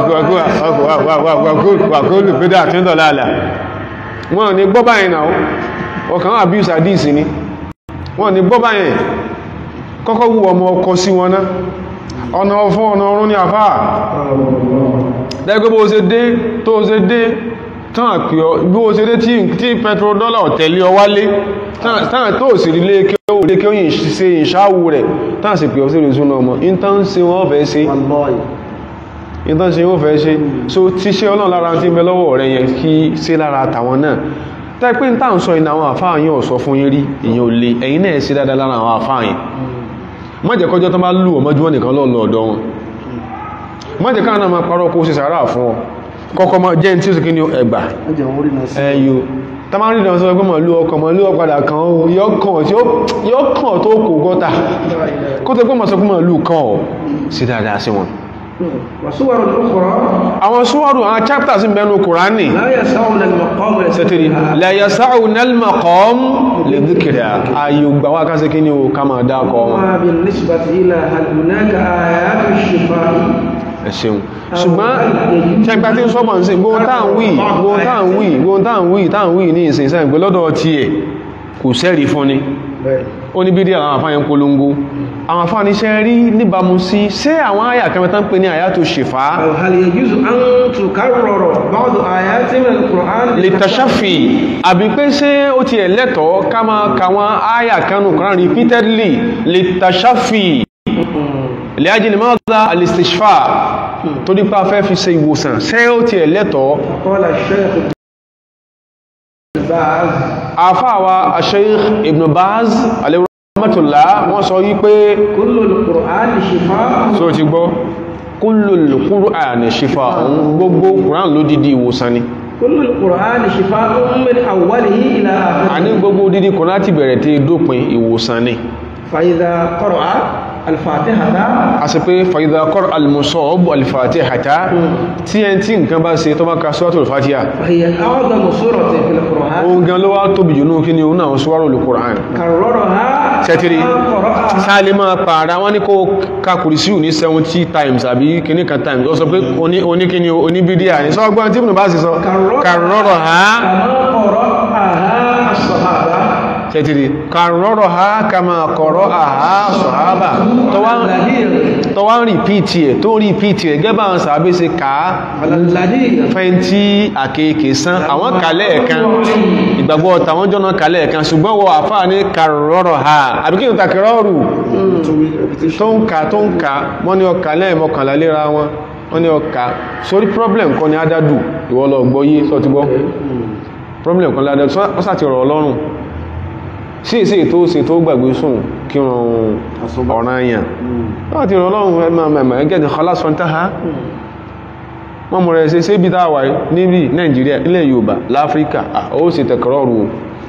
wàkóòlù pédà tí ń dọ̀lá àlà wọ́n ní gbọ́ báyìí náà ọkàn wà bí ìsàdíìsì ni wọ́n ní gbọ́ báyìí kọ́kọ́ wù ọmọ ọkọ sí wọn náà ọ̀nà ọ̀fún ọ̀nà ọ̀run ní àfáà lẹ́gbẹ́ bó ṣe dé tó ṣe dé tán àpì ọ bí ó ṣe dé tí tí petrodollar ọ̀tẹ̀lé ọ wálé tán tán tó sì rí lé kí ó lé kí ó yìn ṣe ìṣáwù rẹ̀ tán sì pè ọ sí ìrìnsúná ọmọ in tán ṣe wọ́n fẹ́ ṣe wallahi ìtàn ṣe ó fẹ́ ṣe so ti ṣe ọlọ́run lára tí ń bẹ lọ́wọ́ rẹ yẹn kí ṣe lára tàwọn náà tẹ́ pé ń tàn sọ ìnà àwọn àfáà yẹn ò sọ fún yín rí èyàn ò lè ẹ̀yin náà ṣe dáadáa lára àwọn àfáà yẹn má jẹ́ kọjọ́ tó bá lù ọ mọ́júmọ́ nìkan lọ́ọ̀lọ́ ọ̀dọ́ wọn má jẹ́ káà náà máa parọ́ kó ṣe sàárà fún ọ kọ́kọ́ mọ́ jẹ́ tí ó sì kí ni ẹgbà ẹjẹ̀ wọ́n rí náà sí ẹyọ tamari náà sọ pé mọ̀lú ọkọ̀ mọ̀lú ọ̀padà kan ó yọ́ kàn tó kò gọ́ta kó tó pé mọ̀ sọ pé mọ̀lú kan ọ̀ sí dáadáa sí wọn وصور أخرى àwọn súwọ́rù àwọn chapters ń bẹnu kùránì لا يسعون المقام sẹ́tìrì la yasa'una al-maqam li dhikriha ayò gbàwà kásẹ̀ kí ni ó ká máa dákọ̀ wọn وما بالنسبة إلى هل هناك آيات الشفاء ẹ̀ṣẹ̀un ṣùgbọ́n ṣẹgbà tí ń sọ́bọ̀ ń sin gbóhun táà ń wí gbóhun táà ń wí gbóhun táà ń wí táà ń wí ní ìsìn ìsìn ìpé lọ́dọ̀ tí ẹ̀ kò sẹ́rì fún ni ó ní bídí àwọn àfáyẹn polongo àwọn àfáà níṣẹ́ rí níbàmú sí ṣé àwọn àyà kan tán pè ní àyà tó ṣèfà أو هل يجوز أن تكرر بعض آيات من القرآن lè tàṣàfì àbí pé ṣé ó ti ẹ̀ lẹ́tọ̀ọ́ ká máa ka wọn àyà kanú kan repeatedly lè tàṣàfì lè ajílẹ̀ mọ́ta alistishfa tó dípa fẹ́ fi ṣe ìwòsàn ṣé ó ti ẹ̀ lẹ́tọ̀ọ́ قال الشيخ باز àfáàwà Sheikh Ibn Baz alayhi rahmatullah wọ́n sọ wípé كل القرآن شفاء so ti gbọ́ kullul Qur'an shifa'un gbogbo Qur'an ló dìdí ìwòsàn ni كل القرآن شفاء من أوله إلى a ní آخره gbogbo dídí Qur'an ti bẹ̀rẹ̀ tí dópin ìwòsàn ni فإذا قرأ الفاتحة a sì pé fa idha qara'a al-musab al-fatihata tí ẹn tí nǹkan bá ṣe tó bá ka suratul fatiha فهي أعظم سورة في القرآن ohun gan ló wá tóbi jù nú kí ni òun náà suwarul Qur'an كررها sẹ́tìrì كما قرأها sáàlì máa pààrà wọ́n ní kó ka kùrìsíù ní 70 times àbí kìíní kan times ó sọ pé oní oní kíní oníbídíà ní sọ́gbọ́n tí ìbùnú bá sì sọ kàrọ̀rọ̀ ha كما قرأها الصحابة sẹ́tìrì kàrọ̀rọ̀ ha kama kọ̀rọ̀ àhá sọ̀hábà tó wá ń rìpíìtì ẹ̀ tó ń rìpíìtì ẹ̀ gẹ́bà ń sàábé se kàá على الذي fẹ́ntí àkèèkè sán àwọn kàlẹ̀ ẹ̀kan ìgbàgbọ́ tàwọn jọ́nà kàlẹ̀ ẹ̀kan ṣùgbọ́n wọ àfáà ní kàrọ̀rọ̀ ha àbí kí n ta kẹrọ̀rù tó ń ka tó ń ka wọ́n ní ọkà lẹ́ẹ̀mọ́kànlá léra wọn wọ́n ní ọkà sórí problem kan ní adádù ìwọ lọ gbọ́ yé sọ ti gbọ́ problem kan ládádù wọ́n sàti rọ̀ ọlọ́run sí èsì ètò òsè tó gbàgbé sùn kí wọn ọ̀ràn àyàn wọ́n ti rọ̀ ọlọ́run ẹ̀mọ̀ ẹgẹ́ ti kọlá sọ́ntá ha wọ́n mọ̀ rẹ̀ ṣe ṣé bí táwà níbi nàìjíríà ilẹ̀ yorùbá láfíríkà ó sì tẹ̀kọ̀rọ̀ rù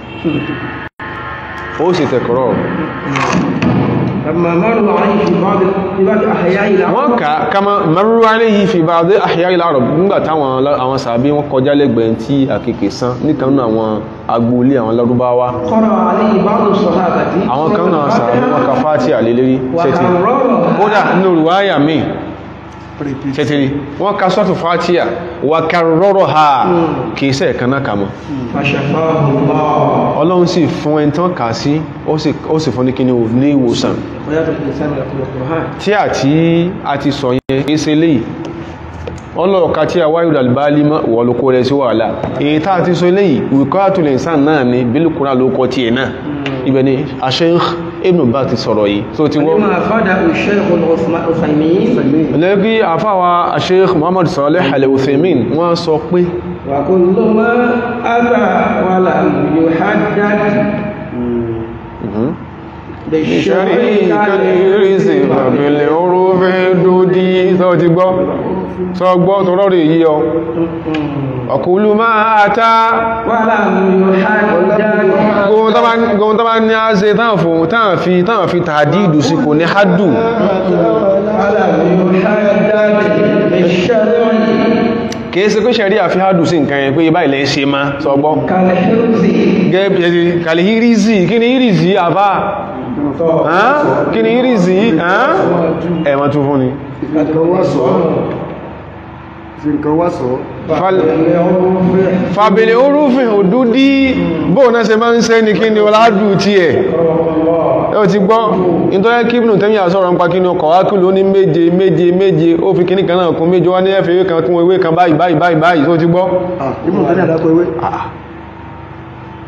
ó sì tẹ̀kọ̀rọ̀ rù لما مروا عليه في بعض في بعض أحياء wọ́n الأرض ká kama maru alayhi fi ba'd ahya al-arab nígbà táwọn àwọn sàbí wọn kọjá lẹ́gbẹ̀ẹ́ tí àkèkè sán níkan nínú àwọn agboolé àwọn lárúbáwá قرأ عليه بعض الصحابة àwọn kan náà sàbí wọn ka fáti àlélẹ́rí ṣẹ́tì kódà nínú ruwaya mi ṣẹ́tìrí wọ́n ka sọ́tù fáti à wà karrọ́rọ̀ ha kìí sẹ́ ẹ̀kan náà kàmọ́ فشفاه الله ọlọ́run sì fún ẹni tán kà sí ó sì fún ní kíní ní ìwòsàn ويأتي الإنسان يقول القرآن tí a tí a ti sọ yẹn kìí ṣe léyìí ọlọ́ọ̀ká tí a wáyé albali wọ́n ló kó rẹ̀ sí wàhálà èyí tá a ti sọ léyìí wíkọ́tùlẹ̀ ìsàn náà ni bílùkúrà ló kọ́ tí ẹ̀ náà ibẹ̀ ni Sheikh Ibn Baz ti sọ̀rọ̀ yìí tó ti wọ́n لما أفاده الشيخ العثيمين lẹ́bí àfáwà Sheikh Muhammad Salih Al-Uthaymin wọ́n sọ pé وكل ما أتى ولم يحدد ìṣẹ́rí kàlìrísì bàbílẹ̀ orúfẹ́ dúdí tó ti gbọ́ sọ gbọ́ tó rọrì yí ọ ọkùnlù máa ta ولم يحدد gbogbo tó bá ní a ṣe tán fún tán fi tán fi tàdídù sí kò ní hádù ولم يحدد بالشرع kìí ṣe pé ṣẹ̀rí àfi hádù sí nǹkan yẹn pé ibá ilẹ̀ ṣe má sọ gbọ́ كالحرز gẹ́gẹ́ kàlìrísì kí ni ìrìsì àbá kí ni ìrìsì ẹ̀wọ̀n tún fún ni nǹkan wá sọ fi nǹkan wá sọ fàbílẹ̀ orúfin òdúdí bóò náà ṣe máa ń ṣe ní kí ni ọládù tí ẹ̀ ẹ ò ti gbọ́ nítorí kíbùnù tẹ́mí àsọ̀rọ̀ ń pa kí ni ọkọ̀ wákìlú ní méje méje méje ó fi kíní kan náà kún méje wá ní ẹ̀fẹ̀ ewé kan kún ewé kan báyìí báyìí báyìí báyìí tó ti gbọ́ ìmọ̀ tẹ́lẹ̀ àdákọ̀ ewé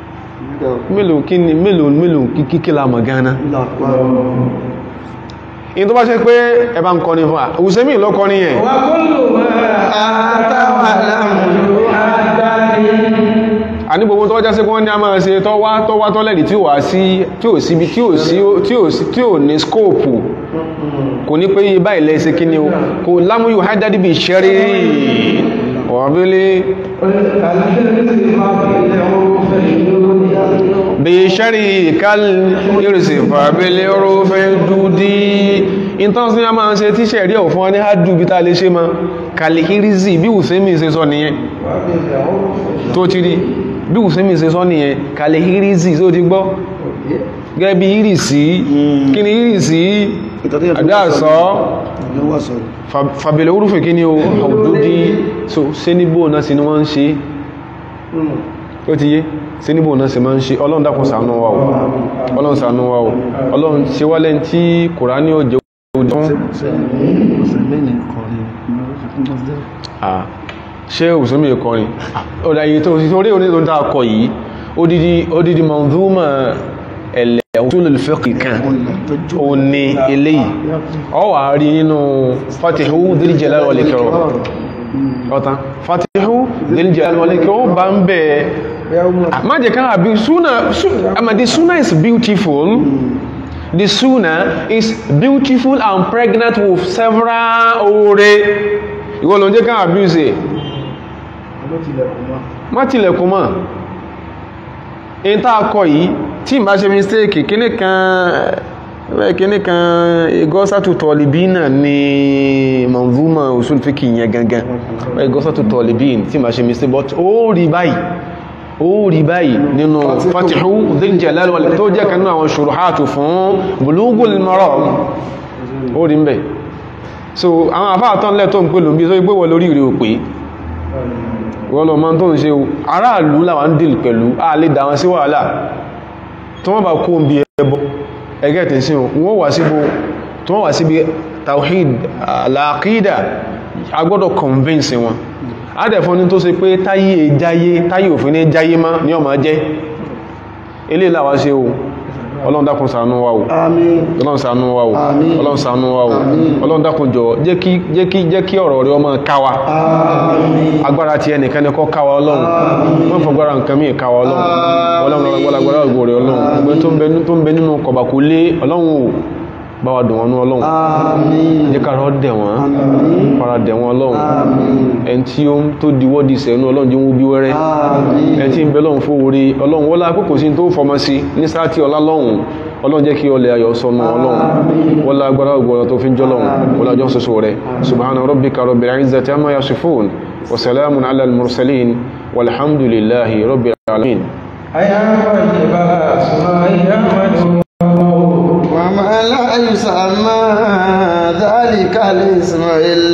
mélòó kí ni mélòó mélòó kíkí la mọ̀ gánà in tó bá ṣe pé ẹ bá ń kọrin fún wa Usemi ló kọrin yẹn wà kúlù máa àtàwà lámùlú àdáni a ní gbogbo tó já sí pé wọ́n ní a máa ṣe tọ́wá tọ́wá tọ́lẹ̀dì tí ò wá sí tí ò síbi tí ò sí tí ò sí tí ò ní skóòpù kò ní pé iye báyìí lẹ́sẹ̀ kí ni o kò lámúyò hádádì bí ṣẹ́rí ọ̀bílé bí ṣẹ́rí kal irisì fàbílé orúfẹ́ dúdí ìtàn sí a máa ṣe tí ṣẹ̀rí ọ̀ fún wa ní hádù bí tá lè ṣe ma kàlìkírísì bí Usemi ṣe sọ nìyẹn tó ti rí bí Usemi ṣe sọ nìyẹn kàlìkírísì tó ti gbọ́ gẹ́gẹ́ bí ìrìsí kí ni ìrìsí àbí àsọ́ fàbílẹ̀ orúfẹ́ kí ni o ọ̀dúdí so sẹ́nibó náà sí ni wọ́n ń ṣe ó ti yé sẹ́nibó náà sí máa ń ṣe ọlọ́run dákun ṣàánú wa o ọlọ́run ṣàánú wa o ọlọ́run ṣe wálẹ̀ tí kòránì ò jẹ́ ojú fún Ah, ṣé Usemi kọrin ọ̀dá yìí tó sí orí orí tó ń tàà kọ yìí odidi odidi manzuma ẹ̀lẹ̀ usulul fiqh kan ó ní eléyìí ọ wà rí nínú fatihu dhil jalal wal ikram ọ̀tán fatihu dhil jalal wal ikram bá ń bẹ̀ má jẹ́ ká àbí súnà àmàdí súnà is beautiful the sunnah is beautiful and pregnant with several oore ìwọ ló ń jẹ́ ká abuse má tilẹ̀kùn mọ́ in tá a kọ yìí tí n bá ṣe mistake kíní kan ẹ̀ kíní kan igọ́sàtù tọ̀lìbínà ni manzuma usul fiqh yẹn gangan igọ́sàtù tọ̀lìbín tí n bá ṣe mistake but ó rí báyìí ó rí báyìí nínú fatihu dhil jalal wal tó jẹ́ kanú àwọn ṣuruhatu fún bulugul maram ó rí ń bẹ̀ so àwọn àfáàtán lẹ́ tó ń pè lòmí tó gbé wọ lórí ìrẹ́ òpé wọ́n lọ mọ́ tó ń ṣe aráàlú làwọn ń dìl pẹ̀lú àlè dáwọn sí wàhálà tó wọ́n bá kó ń bí ẹbọ ẹgẹ́ tẹ̀ sí wọ́n wà síbò tó wọ́n wà síbi tawhid al-aqida agbọ́dọ̀ convince wọn adẹ̀fọ́ ní tó ṣe pé táyé jáyé táyé òfin ní jáyé má ní ọmọ jẹ́ ilé ìlàwà ṣe o ọlọ́run dákun ṣàánú wa o ọlọ́run ṣàánú wa o ọlọ́run ṣàánú wa o ọlọ́run dákun jọ jẹ́ kí jẹ́ kí jẹ́ kí ọ̀rọ̀ rẹ ọmọ káwa agbára ti ẹnìkan ní kọ́ káwa ọlọ́run wọ́n fọgbára nǹkan mí káwa ọlọ́run ọlọ́run ọlọ́gbọ́lágbọ́lá ògbò rẹ ọlọ́run ọgbẹ́ tó ń bẹ nínú kọ̀bàkú lé ọlọ́run o bá wa dùn wọn ní ọlọ́run jẹ́ ká rọ́ dẹ̀ wọ́n para dẹ̀ wọ́n ọlọ́run ẹni tí ó tó diwọ́ di sẹ́nu ọlọ́run jẹ́ wọ́n bí wẹ́rẹ́ ẹni tí ń bẹ lọ́run fún orí ọlọ́run wọ́n lá kókò sí tó fọmọ sí ní sáàtì ọlá lọ́run ọlọ́run jẹ́ kí ọlẹ̀ ayọ̀ sọnù ọlọ́run wọ́n lá agbára ògbọ́n tó fi ń jọlọ́run wọ́n lá jọ́ soso rẹ̀ subhana rabbika rabbil izzati amma yasifun wa salamun ala al-mursalin walhamdulillahi rabbil alamin أيا طيب الأسماء